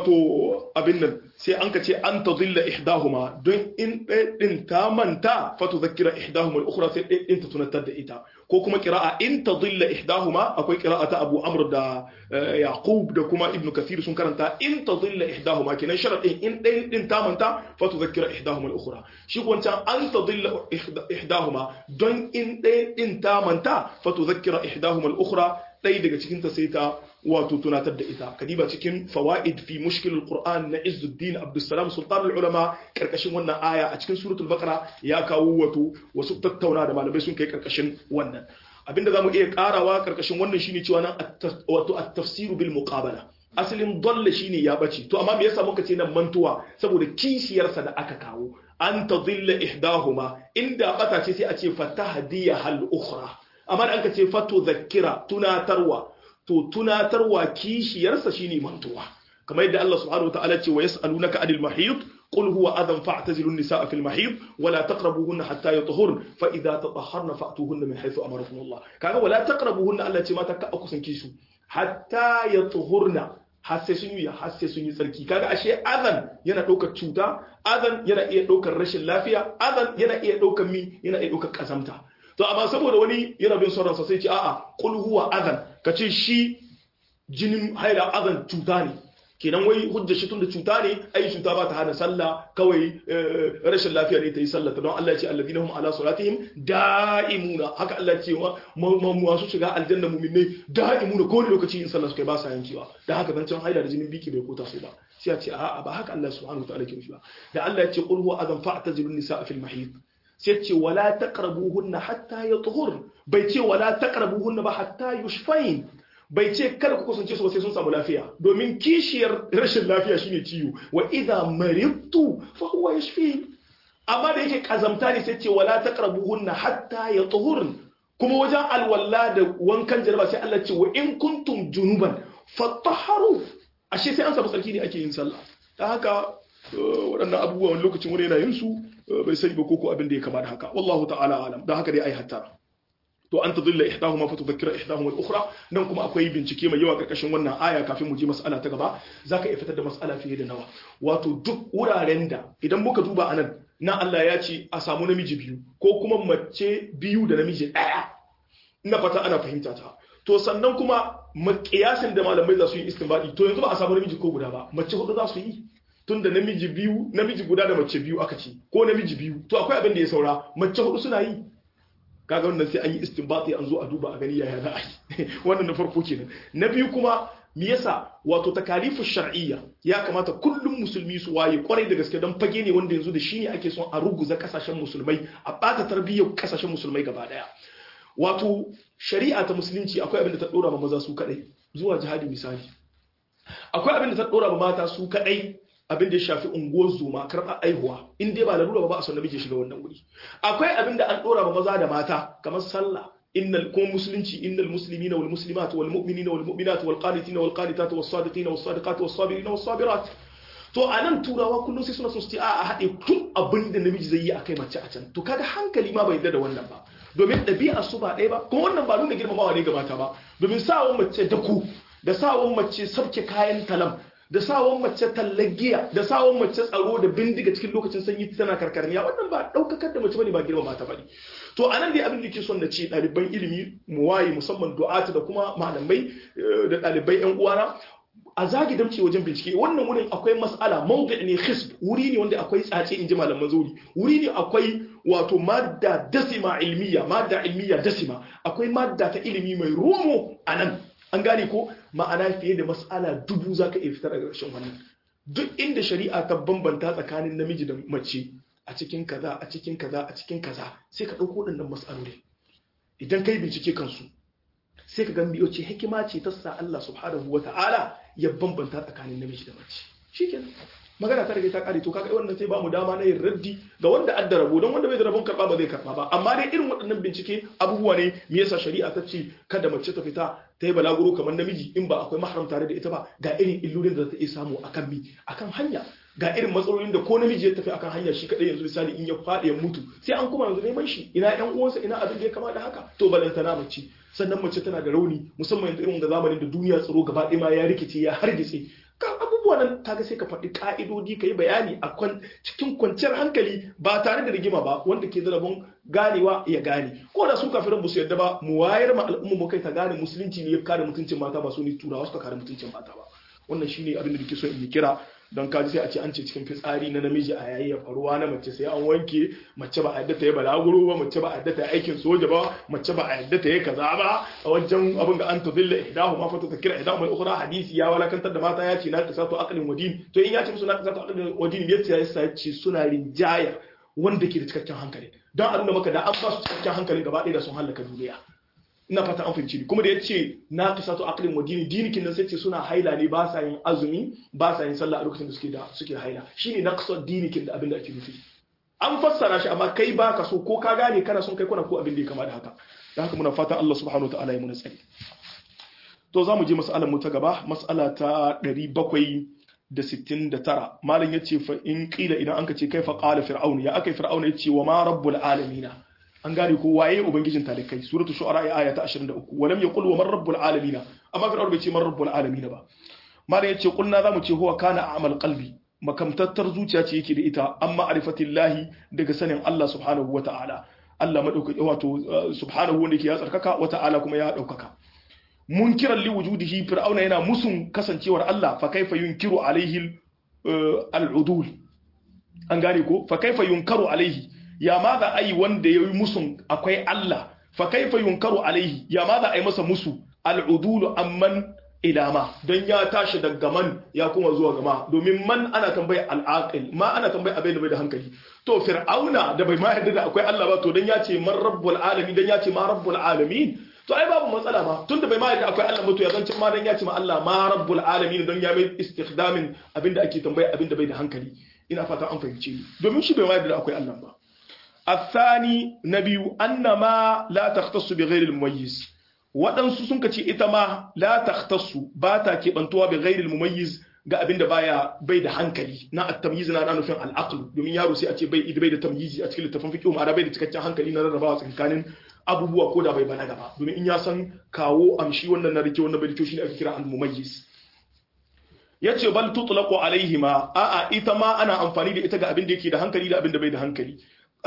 wato abin nan sai an ka ce an ta zilla ihdahuma don in ɗaya ɗin ta manta fatu zakira ihdahuma al-ukhra sai ɗaya ɗin ta tunatar da ita ko kuma qira'a in ta zilla ihdahuma akwai qira'a ta Abu Amr da Yaqub da kuma Ibn Kathir sun karanta in ta zilla ihdahuma kenan sharadin in ɗaya ɗin ta manta fatu zakira ihdahuma al-ukhra shi wancan an ta zilla ihdahuma don in ɗaya ɗin ta manta fatu zakira ihdahuma al-ukhra ɗaya daga cikin ta sai ta wato tunatar da ita kadiba cikin fawaid fi mushkil alquran na Izzuddin Abdussalam Sultan ulama karkashin wannan aya a cikin suratul baqara ya kawo wato wasu tattauna da malamai sun kai karkashin wannan abinda zamu iya karawa karkashin wannan shine cewa nan wato at-tafsir bil muqabala asalin dalla shine ya bace to amma me yasa muka ce nan mantuwa saboda kishiyarsa da aka kawo an tadilla ihdahuma inda bata ce sai a ce fatahdiya hal ukhra amma da aka ce fatu zakkira tunatarwa to tunatarwa kishiyarsa shine mantuwa kamar yadda Allah subhanahu wataala ce wa yas'alunaka anil mahid qul huwa adhan fa'tazilu an-nisaa fil mahid wa la taqrabuhunna hatta yatahurna fa idha tatahharna fa'tuhunna min haythu amarakum Allah kaga wa la taqrabuhunna Allah ce mata ka kusanci su hatta yatahurna har sai sun yi har sai sun yi tsarki kaga ashe adhan yana daukar cuta adhan yana iya daukar rashin lafiya adhan yana iya daukar mi yana iya daukar kazamta to amma saboda wani yana bin sauransa sai ce a'a qul huwa adhan kace shi jinin haila adhan cuta ne kenan wai hujja shi tun da cuta ne ai cuta ba ta hana sallah kawai rashin lafiya ne ta yi sallah don Allah ya ce alladhina hum ala salatihim da'imuna haka Allah ya ce masu shiga aljanna mu'minai da'imuna ko lokaci yin sallah suka ba sa yankewa da haka zancen haila da jinin biki bai kota su ba sai ya ce a'a ba haka Allah subhanahu wa ta'ala ke nufi ba da Allah ya ce qul huwa adhan fa'tazilun nisaa fil mahid sai ce wala taqrabuhunna hatta yatuhur bai ce wala taqrabuhunna ba hatta yushfain bai ce kada ku kusance su ba sai sun samu lafiya domin kishiyar rashin lafiya shine ciwo wa idza maridtu fa huwa yashfi amma da yake kazamta ne sai ce wala taqrabuhunna hatta yatuhurn kuma wajen alwala da wankan jaraba sai Allah ce wa in kuntum junuban fatahharu ashe sai an samu tsarki ne ake yin sallah dan haka waɗannan abubuwa wani lokacin wani yana yin su bai sani ba koko abin da ya kama da haka wallahu ta'ala alam dan haka dai ai hatta to an tadilla ihdahuma fa tudhakkira ihdahuma al-ukhra nan kuma akwai bincike mai yawa karkashin wannan aya kafin mu je mas'ala ta gaba zaka iya fitar da mas'ala fiye da nawa wato duk wuraren da idan muka duba anan na Allah ya ce a samu namiji biyu ko kuma mace biyu da namiji daya ina fata ana fahimta ta to sannan kuma makiyasin da malamai za su yi istinbadi to yanzu ba a samu namiji ko guda ba mace hudu za su yi tun da namiji biyu namiji guda da mace biyu aka ce ko namiji biyu to akwai abin da ya saura mace hudu suna yi kaga wannan sai an yi istinbati an zo a duba a gani yaya za a yi wannan na farko kenan na biyu kuma me yasa wato takalifu shar'iyya ya kamata kullum musulmi su waye kwarai da gaske don fage ne wanda yanzu da shi ne ake son a ruguza kasashen musulmai a bata tarbiyyar kasashen musulmai gaba daya wato shari'a ta musulunci akwai abin da ta dora ma maza su kadai zuwa jihadi misali akwai abin da ta dora ma mata su kadai abin da ya shafi unguwar zuma karɓar aihuwa in dai ba larura ba ba a son namiji shiga wannan wuri akwai abin da an ɗora ba maza da mata kamar sallah innal kuma musulunci innal muslimina wal muslimat wal mu'minina wal mu'minat wal qanitina wal qanitat was sadiqina was sadiqat was sabirina was sabirat to anan turawa kullum sai suna so su ce a haɗe tun abin da namiji zai yi akai mace a can to kaga hankali ma bai yarda da wannan ba domin ɗabi'a su ba ɗaya ba kuma wannan ba nuna girmamawa ne ga mata ba domin sawon mace daku da sawon mace sabke kayan talam da sawon mace tallagiya da sawon mace tsaro da bindiga cikin lokacin sanyi tana karkarniya wannan ba daukakar da mace bane ba girma mata bane to anan dai abin da ke son na ce ɗaliban ilimi mu waye musamman du'atu da kuma malamai da ɗalibai yan uwana a zagi damce wajen bincike wannan wurin akwai mas'ala mawdi ne khisb wuri ne wanda akwai tsace inji malaman zauri wuri ne akwai wato madda dasima ilmiya madda ilmiya dasima akwai madda ta ilimi mai romo anan an gane ko ma'ana fiye da mas'ala dubu zaka iya fitar daga ƙarshen wannan duk inda shari'a ta bambanta tsakanin namiji da mace a cikin kaza a cikin kaza a cikin kaza sai ka ɗauko waɗannan mas'aloli idan kai bincike kansu sai ka gan biyo ce hikima ce ta sa Allah subhanahu wa ta'ala ya bambanta tsakanin namiji da mace shikenan magana ta rage ta kare to kaga wannan sai ba mu dama na yin raddi ga wanda adda rabo don wanda bai da rabon karba ba zai karba ba amma dai irin waɗannan bincike abubuwa ne me yasa shari'a ta ce kada mace ta fita ta yi balaguro kamar namiji in ba akwai mahram tare da ita ba ga irin illolin da za ta iya samu akan mi akan hanya ga irin matsalolin da ko namiji ya tafi akan hanya shi kadai yanzu misali in ya faɗi ya mutu sai an kuma yanzu neman shi ina ƴan uwansa ina abin da ya kama da haka to balantana mace sannan mace tana da rauni musamman yanzu irin da zamanin da duniya tsaro gaba ɗaya ma ya rikice ya hargitse ka abubuwa nan kaga sai ka faɗi ka'idodi ka yi bayani a cikin kwanciyar hankali ba tare da rigima ba wanda ke zarabin ganewa ya gane ko da su kafiran ba su yadda ba mu wayar ma al'umma mu kai ta gane musulunci ne ya kare mutuncin mata ba su ne turawa suka kare mutuncin mata ba wannan shine abin da nake so in yi kira don kaji sai a ce an ce cikin fitsari na namiji a yayi ya faruwa na mace sai an wanke mace ba a yadda ta yi balaguro ba mace ba a yadda ta yi aikin soja ba mace ba a yadda ta yi kaza ba a wajen abin da an tadilla ihdahu ma fata takira ihdahu mai ukhra hadisi ya walakantar da mata ya ce na qisatu aqlin wadin to in ya ce musu na qisatu aqlin wadin ya ce ya ce suna rinjaya wanda ke da cikakken hankali don a nuna maka da an ba su cikakken hankali gaba ɗaya da sun halaka duniya ina fata an fahimci kuma da ya ce na qisatu aqlin wa dini dinikin nan sai ce suna haila ne ba sa yin azumi ba sa yin sallah a lokacin da suke da suke haila shine naqsad dinikin da abin da ake nufi an fassara shi amma kai ba ka so ko ka gane kana son kai kuna ko abin da ya kama da haka da haka muna fatan Allah subhanahu wataala ya muna tsari to za mu je mas'alar mu ta gaba mas'ala ta 769 malam yace fa in qila idan anka ce kaifa qala fir'aun ya akai fir'aun yace wa ma rabbul alamin an gane ko waye ubangijin talikai suratul shu'ara aya ta 23 walam yaqul wa man rabbul alamin amma fir'aun bai ce man rabbul alamin ba malam yace kulna zamu ce huwa kana a'mal qalbi makamtattar zuciya ce yake da ita amma arifatillahi daga sanin Allah subhanahu wata'ala Allah madaukaki wato subhanahu wanda yake ya tsarkaka wata'ala kuma ya daukaka munkiran li wujudihi fir'auna yana musun kasancewar Allah fa kaifa yunkiru alaihi al'udul an gane ko fa kaifa yunkaru alaihi ya ma za a yi wanda ya yi musun akwai Allah fa kaifa yunkaru alaihi ya ma za a yi masa musu al'udulu amman ilama don ya tashi daga man ya kuma zuwa gama domin man ana tambaya al'aqil ma ana tambaya abin da bai da hankali to fir'auna da bai ma yarda da akwai Allah ba to dan ya ce man rabbul alamin dan ya ce ma rabbul alamin to ai babu matsala ma tunda bai ma yarda akwai Allah ba to ya zance ma dan ya ce ma Allah ma rabbul alamin don ya mai istikhdamin abin da ake tambaya abin da bai da hankali ina fata an fahimce ni domin shi bai ma yarda da akwai Allah ba الثاني نبي أن ما لا تختص بغير المميز waɗansu sun ce ita ma la takhtassu ba ta keɓantuwa bi ghairil mumayyiz ga abinda baya bai da hankali na at-tamyiz na nufin al-aql domin yaro sai a ce bai bai da tamyizi a cikin littafin fiqh ma bai da cikakken hankali na rarrabawa tsakanin abubuwa ko da bai balaga ba domin in ya san kawo amshi wannan na rike wannan bai rike shine ake kira al-mumayyiz yace bal tutlaqu alaihima a'a ita ma ana amfani da ita ga abin da yake da hankali da abin da bai da hankali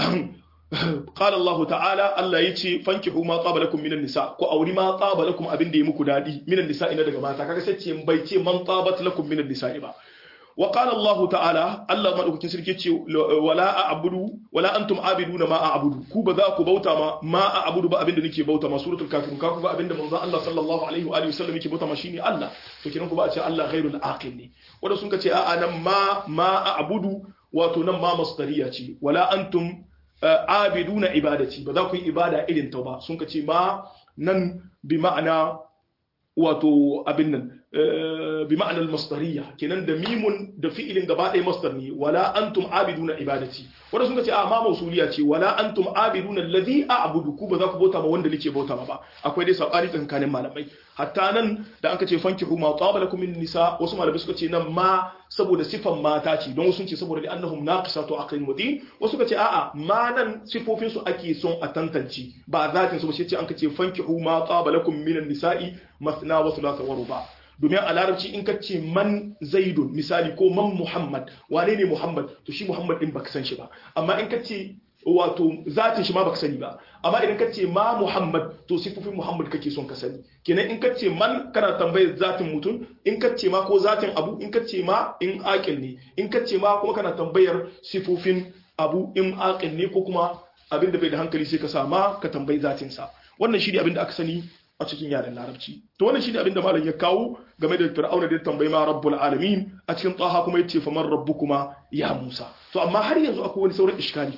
قال الله تعالى الله يتي فانكحوا ما طاب لكم من النساء ko auri ma طاب لكم abin da yi muku dadi minan nisa'i na daga mata kaga sai ce bai ce man tabat lakum minan nisa'i ba wa qala Allah ta'ala Allah madaukakin sarki ce wala a'budu wala antum abiduna ma a'budu ku ba za ku bauta ma ma a'budu ba abin da nake bauta ma suratul kafirun ka ku ga abin da manzo Allah sallallahu alaihi wa alihi wasallam yake bauta ma shine Allah to kiran ku ba a ce Allah ghairul aqil ne wanda sun ka ce a'a nan ma ma a'budu wato nan ma masdariya ce wala antum abiduna ibadati ba za ku yi ibada irin ta ba sun ka ce ma nan bi ma'ana wato abin nan bi ma'anar masdariya kenan da mimun da fi'ilin gaba ɗaya masdar ne wala antum abiduna ibadati wanda sun ce a ma mausuliya ce wala antum abiduna allazi a'budu ku ba za ku bauta ma wanda nake bauta ma ba akwai dai sabani tsakanin malamai hatta nan da an ce fankihu ma taba lakum min nisa wasu malamai suka ce nan ma saboda sifan mata ce don sun ce saboda annahum naqisatu aqlin mudin wasu suka ce a'a ma nan sifofin su ake son a tantance ba zatin su ba sai ce an ce fankihu ma taba lakum min nisa'i masna wa thulatha wa ruba domin a larabci in ka ce man zaidun misali ko man muhammad wane ne muhammad to shi muhammad din baka san shi ba amma in ka ce wato zatin shi ma baka sani ba amma idan ka ce ma muhammad to sifofin muhammad kake son ka sani kenan in ka ce man kana tambayar zatin mutum in ka ce ma ko zatin abu in ka ce ma in aqil ne in ka ce ma kuma kana tambayar sifofin abu in aqil ne ko kuma abin da bai da hankali sai ka sa ma ka tambayi zatin sa wannan shi ne abin da aka sani a cikin yaren larabci to wannan shine abin da malam ya kawo game da fir'auna da ya tambayi ma rabbul alamin a cikin taha kuma yace fa man rabbukuma ya musa to amma har yanzu akwai wani sauran iskali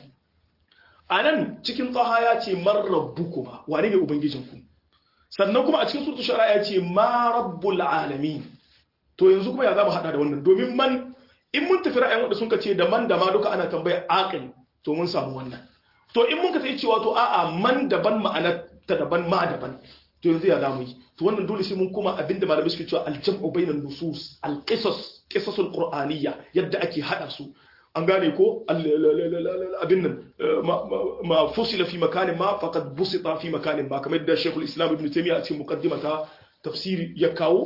anan cikin taha ya ce man rabbukuma wane ne ubangijinku sannan kuma a cikin suratul shu'ara ya ce ma rabbul alamin to yanzu kuma ya zama hada da wannan domin man in mun tafi ra'ayin wanda sun ka ce da man da ma duka ana tambaya aqil to mun samu wannan to in mun ka sai cewa to a'a man daban ma'ana ta daban ma daban to yanzu ya zamu yi to wannan dole sai mun kuma abinda malamai suke cewa aljam'u bainan nusus alqisas qisasul qur'aniyya yadda ake hada su an gane ko abin nan ma fusila fi makanin ma faqad busita fi makanin ma kamar da Sheikhul Islam Ibn Taymiyyah a cikin muqaddimata tafsiri ya kawo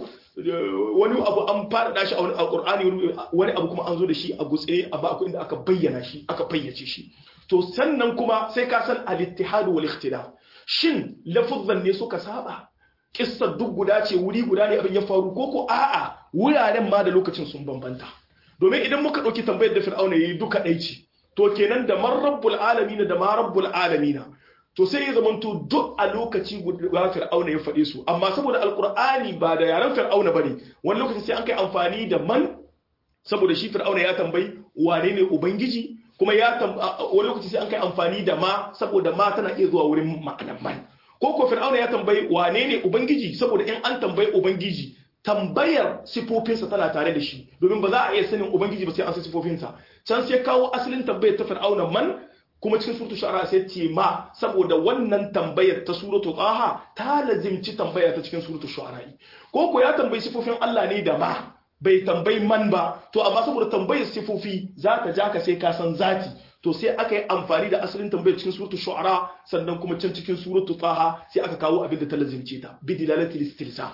wani abu an fara shi a wani alqur'ani wani abu kuma an zo da shi a gutse amma akwai inda aka bayyana shi aka fayyace shi to sannan kuma sai ka san al-ittihad wal ikhtilaf shin lafuzzan ne suka saba kissar duk guda ce wuri guda ne abin ya faru ko ko a'a wuraren ma da lokacin sun bambanta domin idan muka ɗauki tambayar da fir'auna yayi duka ɗai ce to kenan da man rabbul alamin da ma rabbul alamin to sai ya zamanto duk a lokaci guda fir'auna ya faɗe su amma saboda alqur'ani ba da yaren fir'auna bane wani lokaci sai an kai amfani da man saboda shi fir'auna ya tambayi wane ne ubangiji kuma ya wani lokaci sai an kai amfani da ma saboda ma tana iya zuwa wurin ma'anar man ko ko fir'auna ya tambayi wane ne ubangiji saboda in an tambayi ubangiji tambayar sifofinsa tana tare da shi domin ba za a iya sanin ubangiji ba sai an san sifofinsa can sai kawo asalin tambayar ta fir'auna man kuma cikin suratul shu'ara sai ce ma saboda wannan tambayar ta suratul taha ta lazimci tambaya ta cikin suratul shu'ara ko ko ya tambayi sifofin Allah ne da ma bai tambayi man ba to amma saboda tambayar sifofi za ta ja ka sai ka san zati to sai aka yi amfani da asalin tambayar cikin suratul shu'ara sannan kuma can cikin suratul taha sai aka kawo abin da ta lazimce ta bi dilalatil istilsa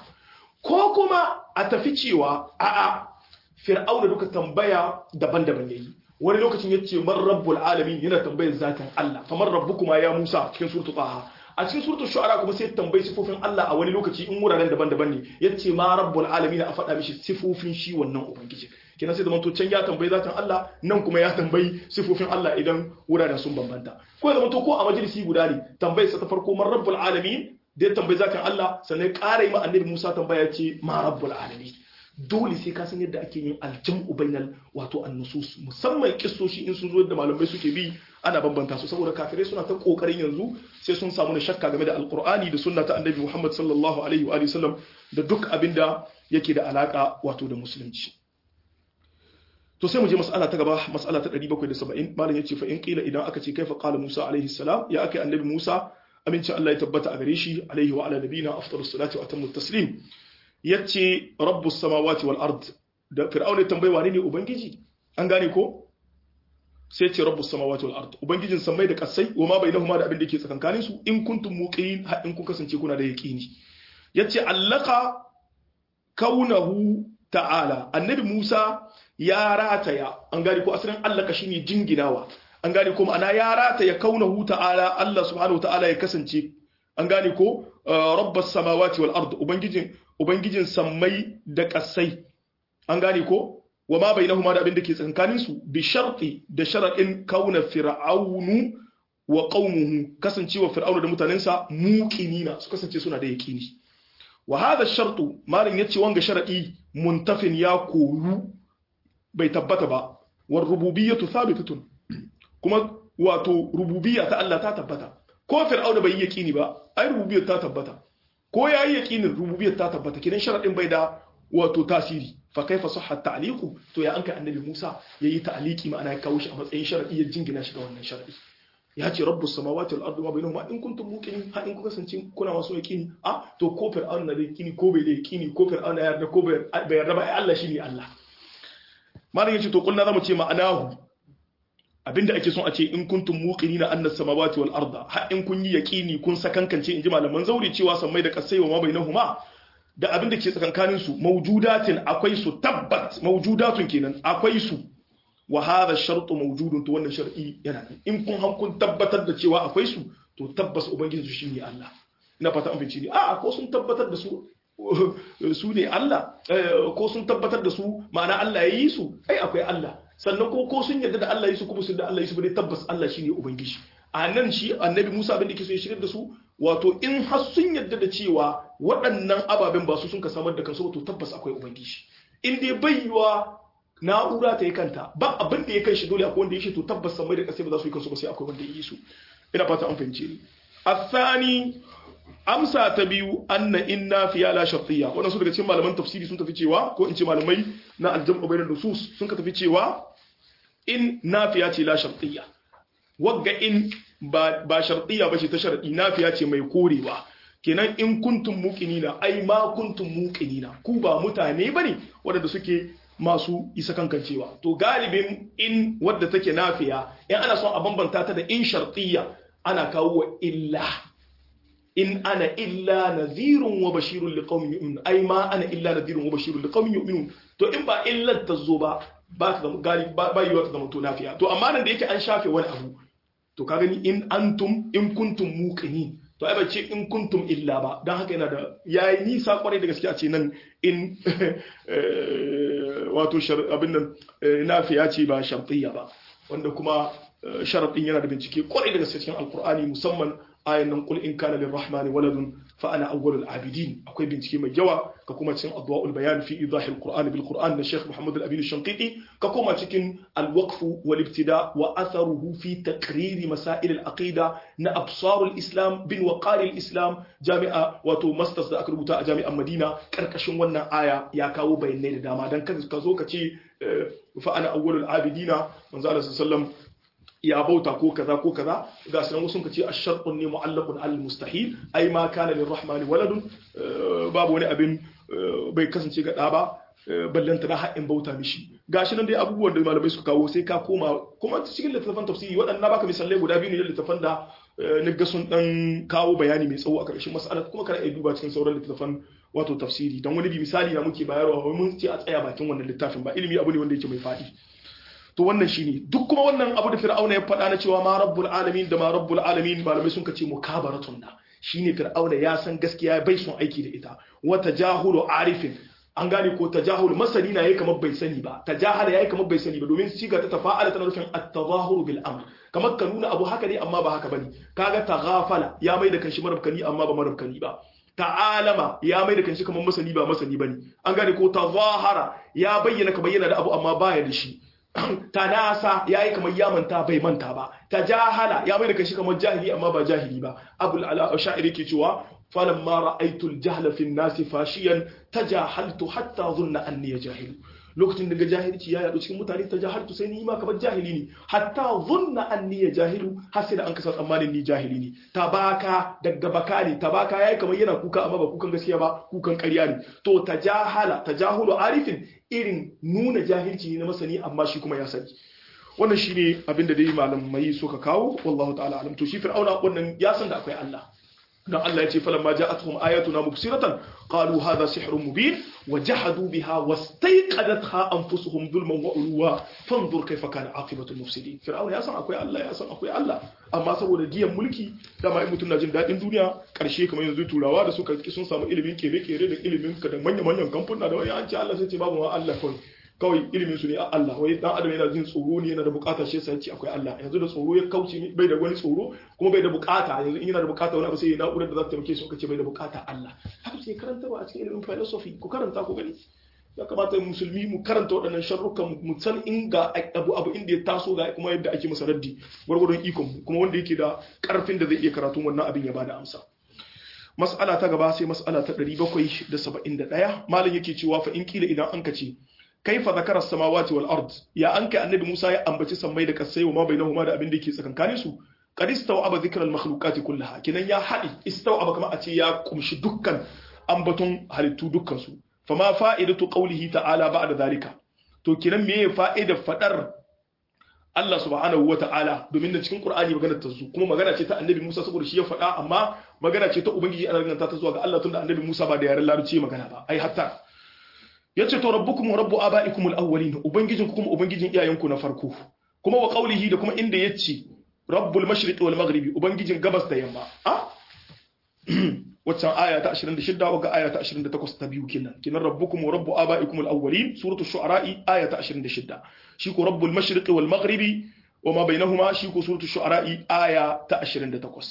ko kuma a tafi cewa a'a fir'auna duka tambaya daban-daban yayi wani lokacin yace man rabbul alamin yana tambayar zatin Allah kamar rabbukuma ya Musa cikin suratul taha a cikin suratul shu'ara kuma sai tambayi sifofin Allah a wani lokaci in wuraren daban-daban ne yace ma rabbul alamin a faɗa mishi sifofin shi wannan ubangiji kina sai da manto can ya tambayi zatin Allah nan kuma ya tambayi sifofin Allah idan wuraren sun bambanta ko ya zamanto ko a majalisi guda ne tambayar sa ta farko man rabbul alamin da ya tambayi zatin Allah sannan ƙara yi ma annabi Musa tambaya ce ma rabbul alamin dole sai ka san yadda ake yin aljam'u bainal wato annusus musamman kissoshi in sun zo da malamai suke bi ana bambanta su saboda kafirai suna ta kokarin yanzu sai sun samu shakka game da alqur'ani da sunna ta annabi Muhammad sallallahu alaihi wa sallam da duk abinda yake da alaka wato da musulunci to sai mu je mas'ala ta gaba mas'ala ta 770 malam yace fa in qila idan aka ce kaifa qala Musa alaihi salam ya akai annabi Musa amincin Allah ya tabbata a gare shi alaihi wa ala nabina afdalus salati wa atammu taslim yace rabbus samawati wal ard da fir'aun ya tambaye wane ne ubangiji an gane ko sai ce rabbus samawati wal ard ubangijin samai da kasai wa ma bainahuma da abin da yake tsakankanin su in kuntum muqin har in kun kasance kuna da yaqini yace allaka kaunahu ta'ala annabi Musa ya rataya an gane ko asalin allaka shine jinginawa an gane ko ma'ana ya rataya kaunahu ta'ala Allah subhanahu ta'ala ya kasance an gane ko rabbas samawati wal ard ubangijin ubangijin sammai da kasai an gane ko wa ma bainahuma da abin da ke tsakanin su bi sharti da sharadin kauna fir'aunu wa qaumuhu kasancewa fir'aunu da mutanensa muqinina su kasance suna da yaqini wa hadha shartu malin yace wanga sharadi muntafin ya koru bai tabbata ba war rububiyyatu thabitatun kuma wato rububiyya ta Allah ta tabbata ko fir'auna bai yi yaqini ba ai rububiyyar ta tabbata ko yayi yaqinin rububiyyar ta tabbata kidan sharadin bai da wato tasiri fa kaifa sahha ta'liqu to ya anka annabi Musa yayi ta'liqi ma'ana ya kawo shi a matsayin sharadi ya jingina shi ga wannan sharadi ya ce rabbus samawati wal ardi ma bainahuma in kuntum muqinin ha in kuka kasance kuna masu yaqini a to ko fir'auna na da yaqini ko bai da yaqini ko fir'auna ya yarda ko bai yarda ba ai Allah shine Allah malam yace to kullu zamu ce ma'anahu abinda ake son a ce in kuntum muqinina anna samawati wal arda ha in kun yi yaqini kun sakankance inji malaman zauri cewa sammai da kasai wa ma bainahuma da abinda ke tsakankanin su mawjudatin akwai su tabbat mawjudatun kenan akwai su wa hadha shartu mawjudun to wannan shar'i yana in kun han kun tabbatar da cewa akwai su to tabbas ubangiji shi ne Allah ina fata an fice ni a ko sun tabbatar da su su ne Allah ko sun tabbatar da su ma'ana Allah ya yi su ai akwai Allah sannan ko ko sun yarda da Allah ya su kuma sun da Allah ya su bane tabbas Allah shine ubangiji a nan shi annabi Musa abin da yake so ya shigar da su wato in har sun yadda da cewa waɗannan ababen ba su sun ka samar da kansu to tabbas akwai ubangiji in dai bai yiwa na'ura ta yi kanta ba abin da ya kai shi dole akwai wanda ya shi to tabbas samai da kasai ba za su yi kansu ba sai akwai wanda ya yi su ina fata an fahimce ni asani amsa ta biyu anna inna fiya la shartiyya wannan su daga cikin malaman tafsiri sun tafi cewa ko in ce malamai na aljam'u bainan nusus sun ka tafi cewa in nafiya ce la shartiyya wagga in ba ba shartiyya ba ce ta sharadi nafiya ce mai korewa kenan in kuntum muqinina ai ma kuntum muqinina ku ba mutane bane waɗanda suke masu isa kankancewa to galibin in wadda take nafiya in ana son a bambanta ta da in shartiyya ana kawo wa illa in ana illa nadhirun wa bashirun liqaumin yu'minun ai ma ana illa nadhirun wa bashirun liqaumin yu'minun to in ba illar ta zo ba ba ta zama galib ba yiwa ta zama to nafiya to amma nan da yake an shafe wani abu to ka gani in antum in kuntum muqinin to ai bace in kuntum illa ba dan haka yana da yayi nisa kwarai da gaskiya ce nan in wato abin nan nafiya ce ba shartiyya ba wanda kuma sharadin yana da bincike kwarai da gaskiya cikin alqur'ani musamman ayan nan qul in kana lirrahmani waladun fa ana awwalul abidin akwai bincike mai yawa ka kuma cikin adwaul bayan fi idahi alqur'ani bil qur'an na Sheikh Muhammad al-Amin al-Shanqiti ka kuma cikin al-waqf wal ibtida wa atharuhu fi taqrir masail al-aqida na absar al-islam bin waqar al-islam jami'a wato masters da aka rubuta a jami'an Madina karkashin wannan aya ya kawo bayanai da dama dan ka zo ka ce fa ana awwalul abidina manzo Allah sallallahu alaihi ya bauta ko kaza ko kaza ga sanan wasu kace ash-shartun ne mu'allaqun al mustahil ai ma kana lirrahmani waladun babu wani abin bai kasance ga da ba ballanta na haƙin bauta mishi gashi nan dai abubuwan da malamai suka kawo sai ka koma kuma cikin littattafan tafsiri waɗannan baka misalai guda biyu ne da littattafan da na ga sun dan kawo bayani mai tsawo a ƙarshen mas'alar kuma kana iya duba cikin sauran littattafan wato tafsiri don wani bi misali na muke bayarwa mun ce a tsaya bakin wannan littafin ba ilimi abu ne wanda yake mai faɗi to wannan shine duk kuma wannan abu da fir'auna ya faɗa na cewa ma rabbul alamin da ma rabbul alamin malamai sun kace mukabaratun na shine fir'auna ya san gaskiya bai son aiki da ita wa tajahulu arifin an gane ko tajahul masani na yayi kamar bai sani ba tajahala yayi kamar bai sani ba domin siga ta tafa'ala tana nufin at-tadahur bil amr kamar ka nuna abu haka ne amma ba haka bane kaga taghafala ya mai da kanshi marabkani amma ba marabkani ba ta'alama ya mai da kanshi kamar masani ba masani bane an gane ko tazahara ya bayyana ka bayyana da abu amma baya da shi tanasa ya yi kamar ya manta bai manta ba ta jahala ya mai da kashi kamar jahili amma ba jahili ba abul ala sha'iri ke cewa falan ma ra'aytul jahla fi nasi fashiyan tajahaltu hatta dhunna anni jahilu lokacin da ga jahilci ya yadu cikin mutane tajahaltu sai ni ma kamar jahili ne hatta dhunna anni jahilu har sai da an kasa tsammanin ni jahili ne tabaka daga baka ne tabaka yayi kamar yana kuka amma ba kukan gaskiya ba kukan ƙarya ne to tajahala tajahulu arifin irin nuna jahilci ne na masani amma shi kuma ya sani wannan shine abin da dai malamai suka kawo wallahu ta'ala alam to shi fir'auna wannan ya san da akwai Allah dan Allah ya ce falamma ja'atuhum ayatuna mubsiratan qalu hadha sihrun mubin wa jahadu biha wastayqadatha anfusuhum zulman wa ulwa fanzur kayfa kana aqibatu mufsidin fir'auna ya san akwai Allah ya san akwai Allah amma saboda giyan mulki dama in mutum na jin dadin duniya karshe kamar yanzu turawa da suka sun samu ilimin kere-kere da ilimin ka da manyan-manyan kamfuna da wani an ce Allah sai ce babu ma Allah kawai kawai ilimin su ne a Allah wai dan adam yana jin tsoro ne yana da bukatar shi sai ce akwai Allah yanzu da tsoro ya kauce bai da wani tsoro kuma bai da bukata yanzu in yana da bukata wani abu sai ya na'urar da za ta taimake shi kace bai da bukata Allah haka sai karantarwa a cikin ilimin philosophy ku karanta ku gani ya kamata musulmi mu karanta waɗannan sharrukan mu san inga abu abu inda ya taso ga kuma yadda ake masa raddi gwargwadon ikon mu kuma wanda yake da karfin da zai iya karatu wannan abin ya bada amsa mas'ala ta gaba sai mas'ala ta 771 malam yake cewa fa in kila idan an kace kaifa zakara samawati wal ard ya an kai annabi Musa ya ambaci sammai da kasai wa ma bainahuma da abin da yake tsakankanin su qad istawaba dhikra al makhluqati kullaha kinan ya hadi istawaba kamar a ce ya kumshi dukkan ambaton halittu dukkan su fama fa'idatu qawlihi ta'ala ba'da zalika to kinan meye fa'idar fadar Allah subhanahu wa ta'ala domin da cikin Qur'ani magana ta zo kuma magana ce ta Annabi Musa saboda shi ya faɗa amma magana ce ta Ubangiji ana ganta ta zuwa ga Allah tunda Annabi Musa ba da yaren Larabci magana ba ai hatta yace to rabbukum wa rabbu abaikum al-awwalin ubangijin ku kuma ubangijin iyayenku na farko kuma wa qawlihi da kuma inda yace rabbul mashriq wal maghribi ubangijin gabas da yamma a waccan aya ta 26 ga aya ta 28 ta biyu kenan kinan rabbukum wa rabbu abaikum al-awwalin suratul shu'ara aya ta 26 shi ko rabbul mashriq wal maghribi wama bainahuma shi ko suratul shu'ara aya ta 28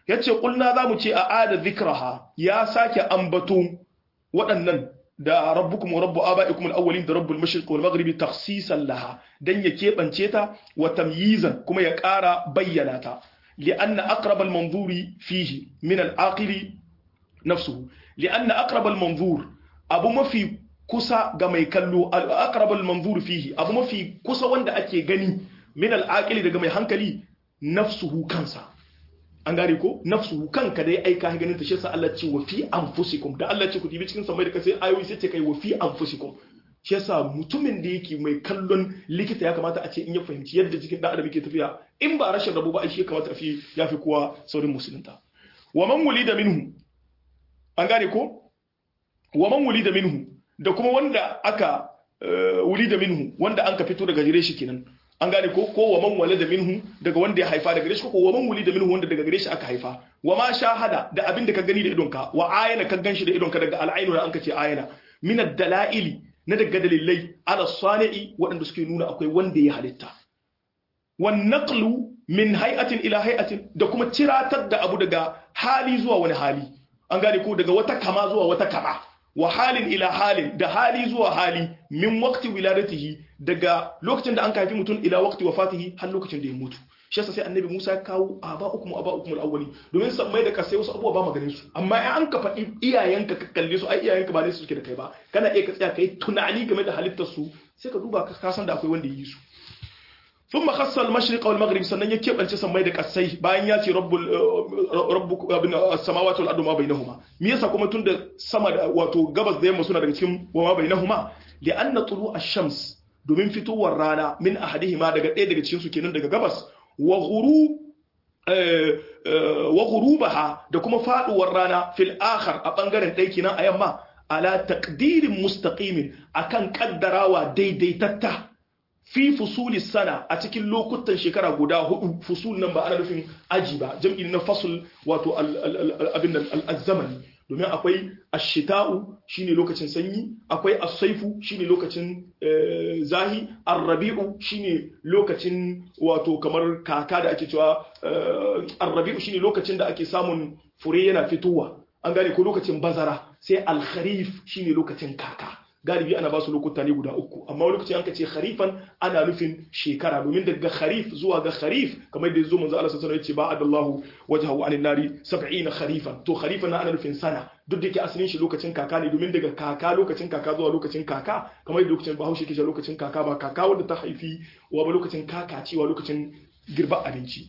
yace kulna zamu ce a ada dhikraha ya sake ambato waɗannan da rabbukum wa rabbu abaikum al-awwalin da rabbul mashriq wal maghribi takhsisan laha dan ya kebance ta wa tamyizan kuma ya ƙara bayyana ta لأن أقرب المنظور فيه من العاقل نفسه لأن أقرب المنظور أبو ما في كسا كما يكلو أقرب المنظور فيه أبو ما في كسا وند أكي غني من العاقل daga mai hankali nafsuhu kansa an gane ko nafsuhu kanka dai ai ka ganin ta shi yasa Allah ce wa fi anfusikum da Allah ce ku dibi cikin samai da kasai ayoyi sai ce kai wa fi anfusikum shi yasa mutumin da yake mai kallon likita ya kamata a ce in ya fahimci yadda jikin dan adam yake tafiya in ba rashin rabu ba ai shi ya kamata a fi ya fi kowa saurin musulunta wa man wulida minhu an gane ko wa man wulida minhu da kuma wanda aka wulida minhu wanda an ka fito daga gare shi kenan an gane ko ko wa man walada minhu daga wanda ya haifa daga gare shi ko wa man wulida minhu wanda daga gare shi aka haifa wa ma shahada da abin da ka gani da idonka wa ayana ka ganshi da idonka daga al'ainu da an ka ce ayana min ad-dala'ili na daga dalilai ala sani'i waɗanda suke nuna akwai wanda ya halitta wan naqlu min hay'atin ila hay'atin da kuma ciratar da abu daga hali zuwa wani hali an gane ko daga wata kama zuwa wata kama wa halin ila halin da hali zuwa hali min waqti wiladatihi daga lokacin da an kafi mutum ila waqti wafatihi har lokacin da ya mutu shi yasa sai annabi Musa ya kawo aba ukum aba ukum al-awwali domin san mai da kasai wasu abubuwa ba maganin su amma in an ka faɗi iyayenka ka kalle su ai iyayenka ba ne su suke da kai ba kana iya ka tsaya kai tunani game da halittar su sai ka duba ka san da akwai wanda yi su ثم خص المشرق والمغرب sannan ya kebance sammai da kasai bayan ya ce rabbul rabbukum abin as-samawati wal ardu ma bainahuma me yasa kuma tunda sama da wato gabas da yamma suna daga cikin wa ma bainahuma li anna tulu ash-shams domin fitowar rana min ahadihima daga ɗaya daga cikin su kenan daga gabas wa ghuru wa ghurubaha da kuma faduwar rana fil akhar a bangaren ɗaya kenan a yamma ala taqdirin mustaqimin akan kaddarawa daidaitatta fi fusuli sana a cikin lokutan shekara guda hudu fusul nan ba ana nufin aji ba jam'i na fasul wato abin nan al-zamani domin akwai ashita'u shine lokacin sanyi akwai as-saifu shine lokacin zahi ar-rabi'u shine lokacin wato kamar kaka da ake cewa ar-rabi'u shine lokacin da ake samun fure yana fitowa an gane ko lokacin bazara sai al-kharif shine lokacin kaka galibi ana ba su lokuta ne guda uku amma wani lokaci an ka ce kharifan ana nufin shekara domin daga kharif zuwa ga kharif kamar da yazo manzo Allah sallallahu alaihi wasallam yace ba'adallahu wajhahu anin nari 70 kharifan to kharifan ana nufin sana duk da ke asalin shi lokacin kaka ne domin daga kaka lokacin kaka zuwa lokacin kaka kamar da lokacin Bahaushe ke lokacin kaka ba kaka wanda ta haifi wa ba lokacin kaka cewa lokacin girba abinci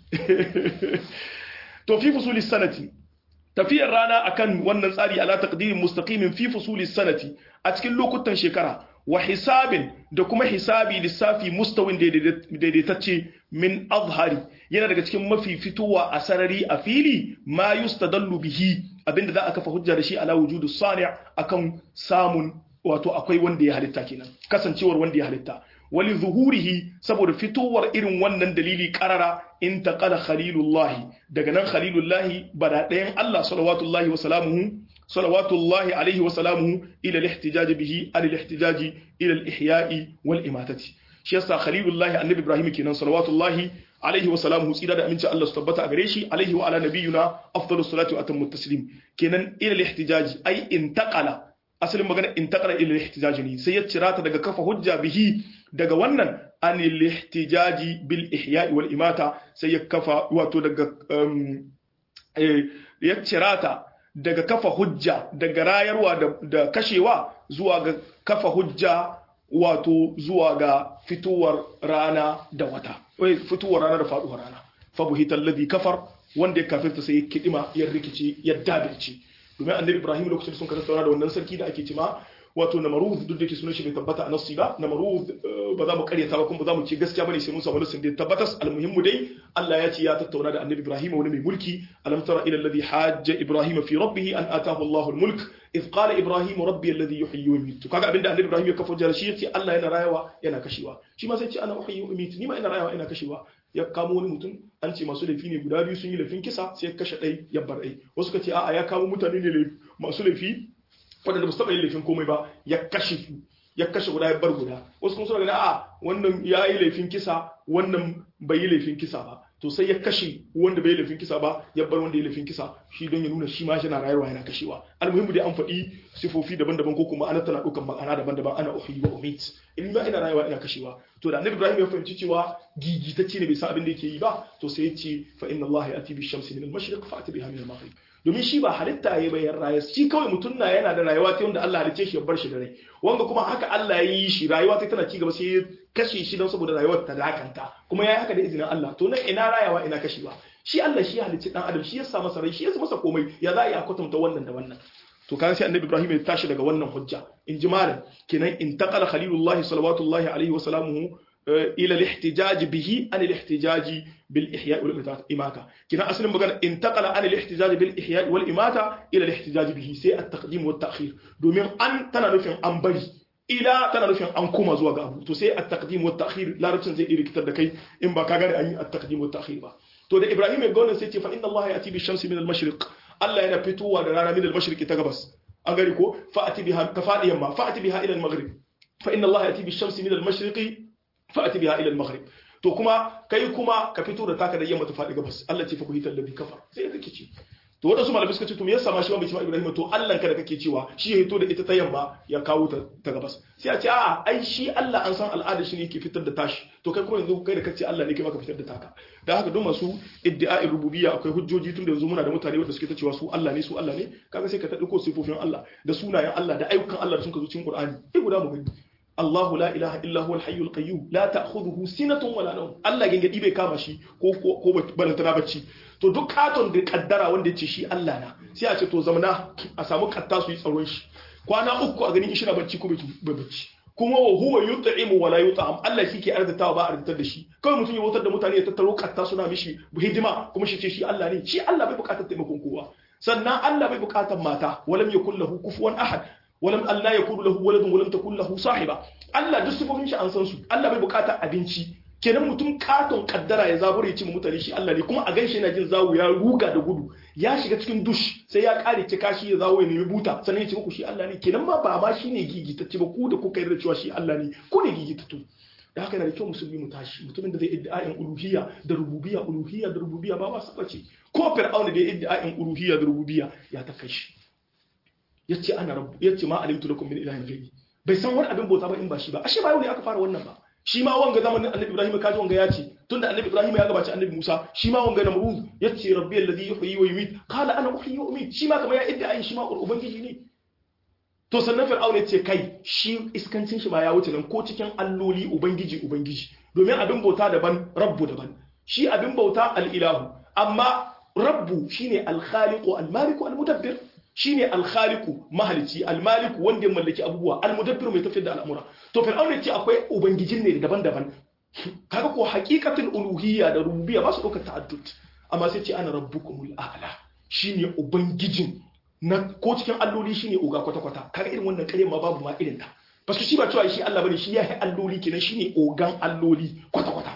to fi fusulis sanati tafiyar rana akan wannan tsari ala taqdirin mustaqimin fi fusulis sanati a cikin lokutan shekara wa hisabin da kuma hisabi lissafi mustawin daidaitacce min azhari yana daga cikin mafi fitowa a sarari a fili ma yustadallu bihi abinda za a kafa hujja da shi ala wujudu sani' akan samun wato akwai wanda ya halitta kenan kasancewar wanda ya halitta wali zuhurihi saboda fitowar irin wannan dalili karara in taqala khalilullahi daga nan khalilullahi bada ɗayan Allah salawatullahi wa salamuhu salawatullahi alaihi wa salamuhu ila al-ihtijaj bihi al al-ihtijaj ila al-ihya'i wal imatati shi yasa khalilullahi annabi ibrahim kenan salawatullahi alaihi wa salamuhu tsira da aminci Allah su tabbata a gare shi alaihi wa ala nabiyuna afdalus salatu wa atammu taslim kenan ila al-ihtijaj ay intaqala asalin magana intaqala ila al-ihtijaj ne sai ya cira ta daga kafa hujja bihi daga wannan an al-ihtijaji bil ihya'i wal imata sai ya kafa wato daga ya cira ta daga kafa hujja daga rayarwa da kashewa zuwa ga kafa hujja wato zuwa ga fitowar rana da wata fitowar rana da faduwar rana fabuhita alladhi kafar wanda ya kafirta sai ya kidima ya rikice ya dabirce domin annabi ibrahim lokacin sun karanta da wannan sarki da ake cima wato namarud duk da ke sunan shi bai tabbata a nassi ba namarud ba za mu karyata ba kuma ba za mu ce gaskiya bane sai mun samu nassin da ya tabbatas almuhimmu dai Allah ya ce ya tattauna da annabi Ibrahim wani mai mulki alam tara ila alladhi hajja Ibrahim fi rabbih an atahu Allahu almulk idh qala Ibrahim rabbi alladhi yuhyi wa yumiitu kaga abinda annabi Ibrahim ya kafa jarashi yace Allah yana rayawa yana kashewa shi ma sai ce ana uhyi wa yumiitu ni ma ina rayawa ina kashewa ya kamo wani mutum an ce masu laifi ne guda biyu sun yi laifin kisa sai ya kashe ɗai ya bar ɗai wasu ka ce a'a ya kamo mutane ne masu laifi waɗanda ba su taɓa yin laifin komai ba ya kashe su ya kashe guda ya bar guda wasu kuma suna ganin a wannan ya yi laifin kisa wannan bai yi laifin kisa ba to sai ya kashe wanda bai laifin kisa ba ya bar wanda ya laifin kisa shi don ya nuna shi ma yana rayuwa yana kashewa almuhimmu dai an faɗi sifofi daban-daban ko kuma ana tana ɗaukan ma'ana daban-daban ana uhyi wa umit in ba ina rayuwa ina kashewa to da annabi ibrahim ya fahimci cewa gigitacce ne bai san abin da yake yi ba to sai ya ce fa inna allaha ya'ti bi shamsi min al-mashriq fa ati biha min al-maghrib domin shi ba halitta ya bayan raya shi kawai mutum na yana da rayuwa ta wanda Allah halicce shi ya bar shi da rai wanda kuma haka Allah ya yi shi rayuwa ta tana ci gaba sai ya kashe shi don saboda rayuwar ta dakanta kuma ya yi haka da izinin Allah to nan ina rayawa ina kashewa shi Allah shi ya halicci dan adam shi ya sa masa rai shi ya masa komai ya za a yi a kwatanta wannan da wannan to kan sai annabi Ibrahim ya tashi daga wannan hujja in ji malam kenan in taqala khalilullah sallallahu alaihi wa sallamuhu إلى الاحتجاج به عن الاحتجاج بالإحياء والإماتة كنا أصلا مقال انتقل عن الاحتجاج بالإحياء والإماتة إلى الاحتجاج به سي التقديم والتأخير دومين أن تنرفع أن بري إلى تنرفع أن كوما زوا أبو تو سي التقديم والتأخير لا رفع زي إلي كتاب دكي إن بكا أن التقديم والتأخير با تو ده إبراهيم يقول سيتي فإن الله يأتي بالشمس من المشرق الله ينا فتوى درانا من المشرق تغبس أغاري كو فأتي بها كفاء يما فأتي بها إلى المغرب فإن الله يأتي بالشمس من المشرق fa'ati biha ila al-maghrib to kuma kai kuma ka fito da taka da yamma ta faɗi gabas Allah ce fa ku hitar ladhi kafar sai da kici to wadansu malamai suka ce to me yasa ma shi bai ce ma Ibrahim to Allah ka da kake cewa shi ya hito da ita ta yamma ya kawo ta ta gabas sai a ce a'a ai shi Allah an san al'ada shi ne yake fitar da tashi to kai kuma yanzu kai da kace Allah ne kai maka fitar da taka dan haka duk masu iddia'in rububiyya akwai hujjoji tun da yanzu muna da mutane wanda suke ta cewa su Allah ne su Allah ne kaga sai ka ta dauko sifofin Allah da sunayen Allah da ayyukan Allah da sun ka zo cikin Qur'ani sai guda mu gani الله لا إله إلا هو الحي القيوم لا تأخذه سنة ولا نوم الله gangadi bai kama shi ko ko balantana bacci to duk katon da kaddara wanda ya ce shi Allah na sai a ce to zamana a samu katta su yi tsaron shi kwana uku a ganin shi na bacci ko bai bacci kuma wa huwa yut'imu wa la yut'am Allah shi ke arzatawa ba arzatar da shi kawai mutum ya wutar da mutane ya tattaro katta suna mishi hidima kuma shi ce shi Allah ne shi Allah bai bukatar taimakon kowa sannan Allah bai bukatar mata walam yakul lahu kufuwan ahad walam Allah ya kudu lahu waladun walam takun lahu sahiba Allah duk sifofin shi an san su Allah bai bukatar abinci kenan mutum katon kaddara ya zabura ya ci mutane shi Allah ne kuma a ganshi yana jin zawo ya ruga da gudu ya shiga cikin dush sai ya kare ci kashi ya zawo ya nemi buta sannan ya ce muku shi Allah ne kenan ma ba ma shine gigitacce ba ku da kuka yarda cewa shi Allah ne ku ne gigitattu da haka yana da kyau musulmi mu tashi mutumin da zai iddia'in uluhiyya da rububiyya uluhiyya da rububiyya ba ba su bace ko fir'auna da ya iddia'in uluhiyya da rububiyya ya ta kai shi yace ana rabbu yace ma alimtu lakum min ilahin ghairi bai san wani abin bauta ba in ba shi ba ashe ba yau ne aka fara wannan ba shi ma wanga zamanin annabi ibrahim kaji wanga ya ce tunda annabi ibrahim ya gabaci annabi musa shi ma wanga namrud yace rabbi alladhi yuhyi wa yumiit qala ana uhyi wa umiit shi ma kamar ya idda ayi shi ma ubangiji ne to sannan fir'auna yace kai shi iskancin shi ma ya wuce nan ko cikin alloli ubangiji ubangiji domin abin bauta daban rabbu daban shi abin bauta al-ilahu amma rabbu shine al-khaliqu al-maliku al-mudabbir shine alkhaliku mahalici almaliku wanda ya mallaki abubuwa almudabbir mai tafiyar da al'amura to fir'aun ce akwai ubangijin ne daban-daban kaga ko haqiqatul uluhiyya da rububiyya ba su dauka ta'addud amma sai ce ana rabbukumul a'la shine ubangijin na ko cikin alloli shine uga kwata-kwata kaga irin wannan kare ma babu ma irin ta basu shi ba cewa shi Allah bane shi ya yi alloli kenan shine ogan alloli kwata-kwata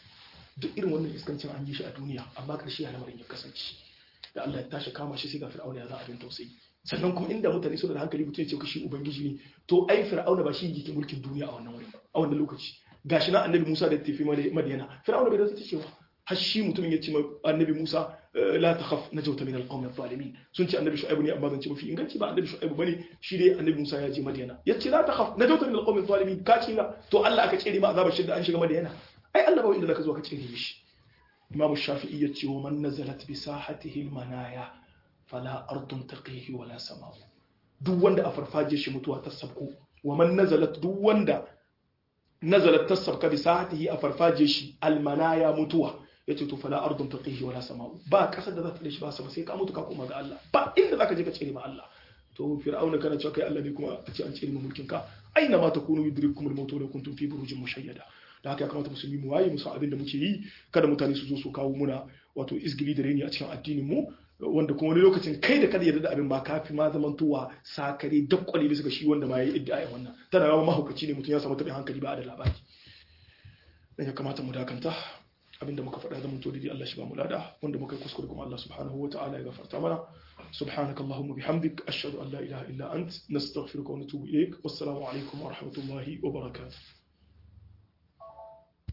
duk irin wannan iskancin an yi shi a duniya amma karshe ya lamarin ya kasance da Allah ya tashi kama shi sai ga fir'auna ya za abin tausayi sannan kuma inda mutane suna da hankali mutum ya ce shi ubangiji ne to ai fir'auna ba shi yake mulkin duniya a wannan wurin a wannan lokaci gashi na annabi Musa da tafi Madiyana fir'auna bai da ta cewa har shi mutumin ya ce annabi Musa la takhaf najawta min alqawmi adh-dhalimin sun ce annabi Shu'aib ne amma zan ce mafi inganci ba annabi Shu'aib bane shi dai annabi Musa ya je Madiyana yace la takhaf najawta min alqawmi adh-dhalimin ka ce to Allah aka tsere ma azabar shidda an shiga Madiyana ai Allah ba inda zaka zo ka tsere mishi imam shafi'i ya ce wa man nazalat bi sahatihi manaya fala ardun taqihi wala sama'u duk wanda a farfaje shi mutuwa ta sabko wa man nazalat duk wanda nazalat tasabka bi sahatihi a farfaje shi almanaya mutuwa yace to fala ardun taqihi wala sama'u ba kasar da za ta shi ba sama sai ka mutu ka koma ga Allah ba inda zaka je ka tsere ma Allah to fir'auna kana cewa kai Allah ne kuma a ce an tsere ma mulkin ka aina ma takunu yudrikum al-maut wa kuntum fi burujin mushayyada da haka ya kamata musulmi mu waye musu abin da muke yi kada mutane su zo su kawo muna wato izgili da reni a cikin addinin mu wanda kuma wani lokacin kai da kada yarda da abin ba kafi ma zamantowa sakare dakwale bisa ga shi wanda ma yayi iddia wannan tana yawa mahaukaci ne mutum ya samu taɓin hankali ba da labari dan ya kamata mu dakanta abinda muka faɗa zaman to dai Allah shi ba mu lada wanda muka yi kuskure kuma Allah subhanahu wa ta'ala ya gafarta mana سبحانك اللهم وبحمدك أشهد أن لا إله إلا أنت نستغفرك ونتوب إليك والسلام عليكم ورحمة الله وبركاته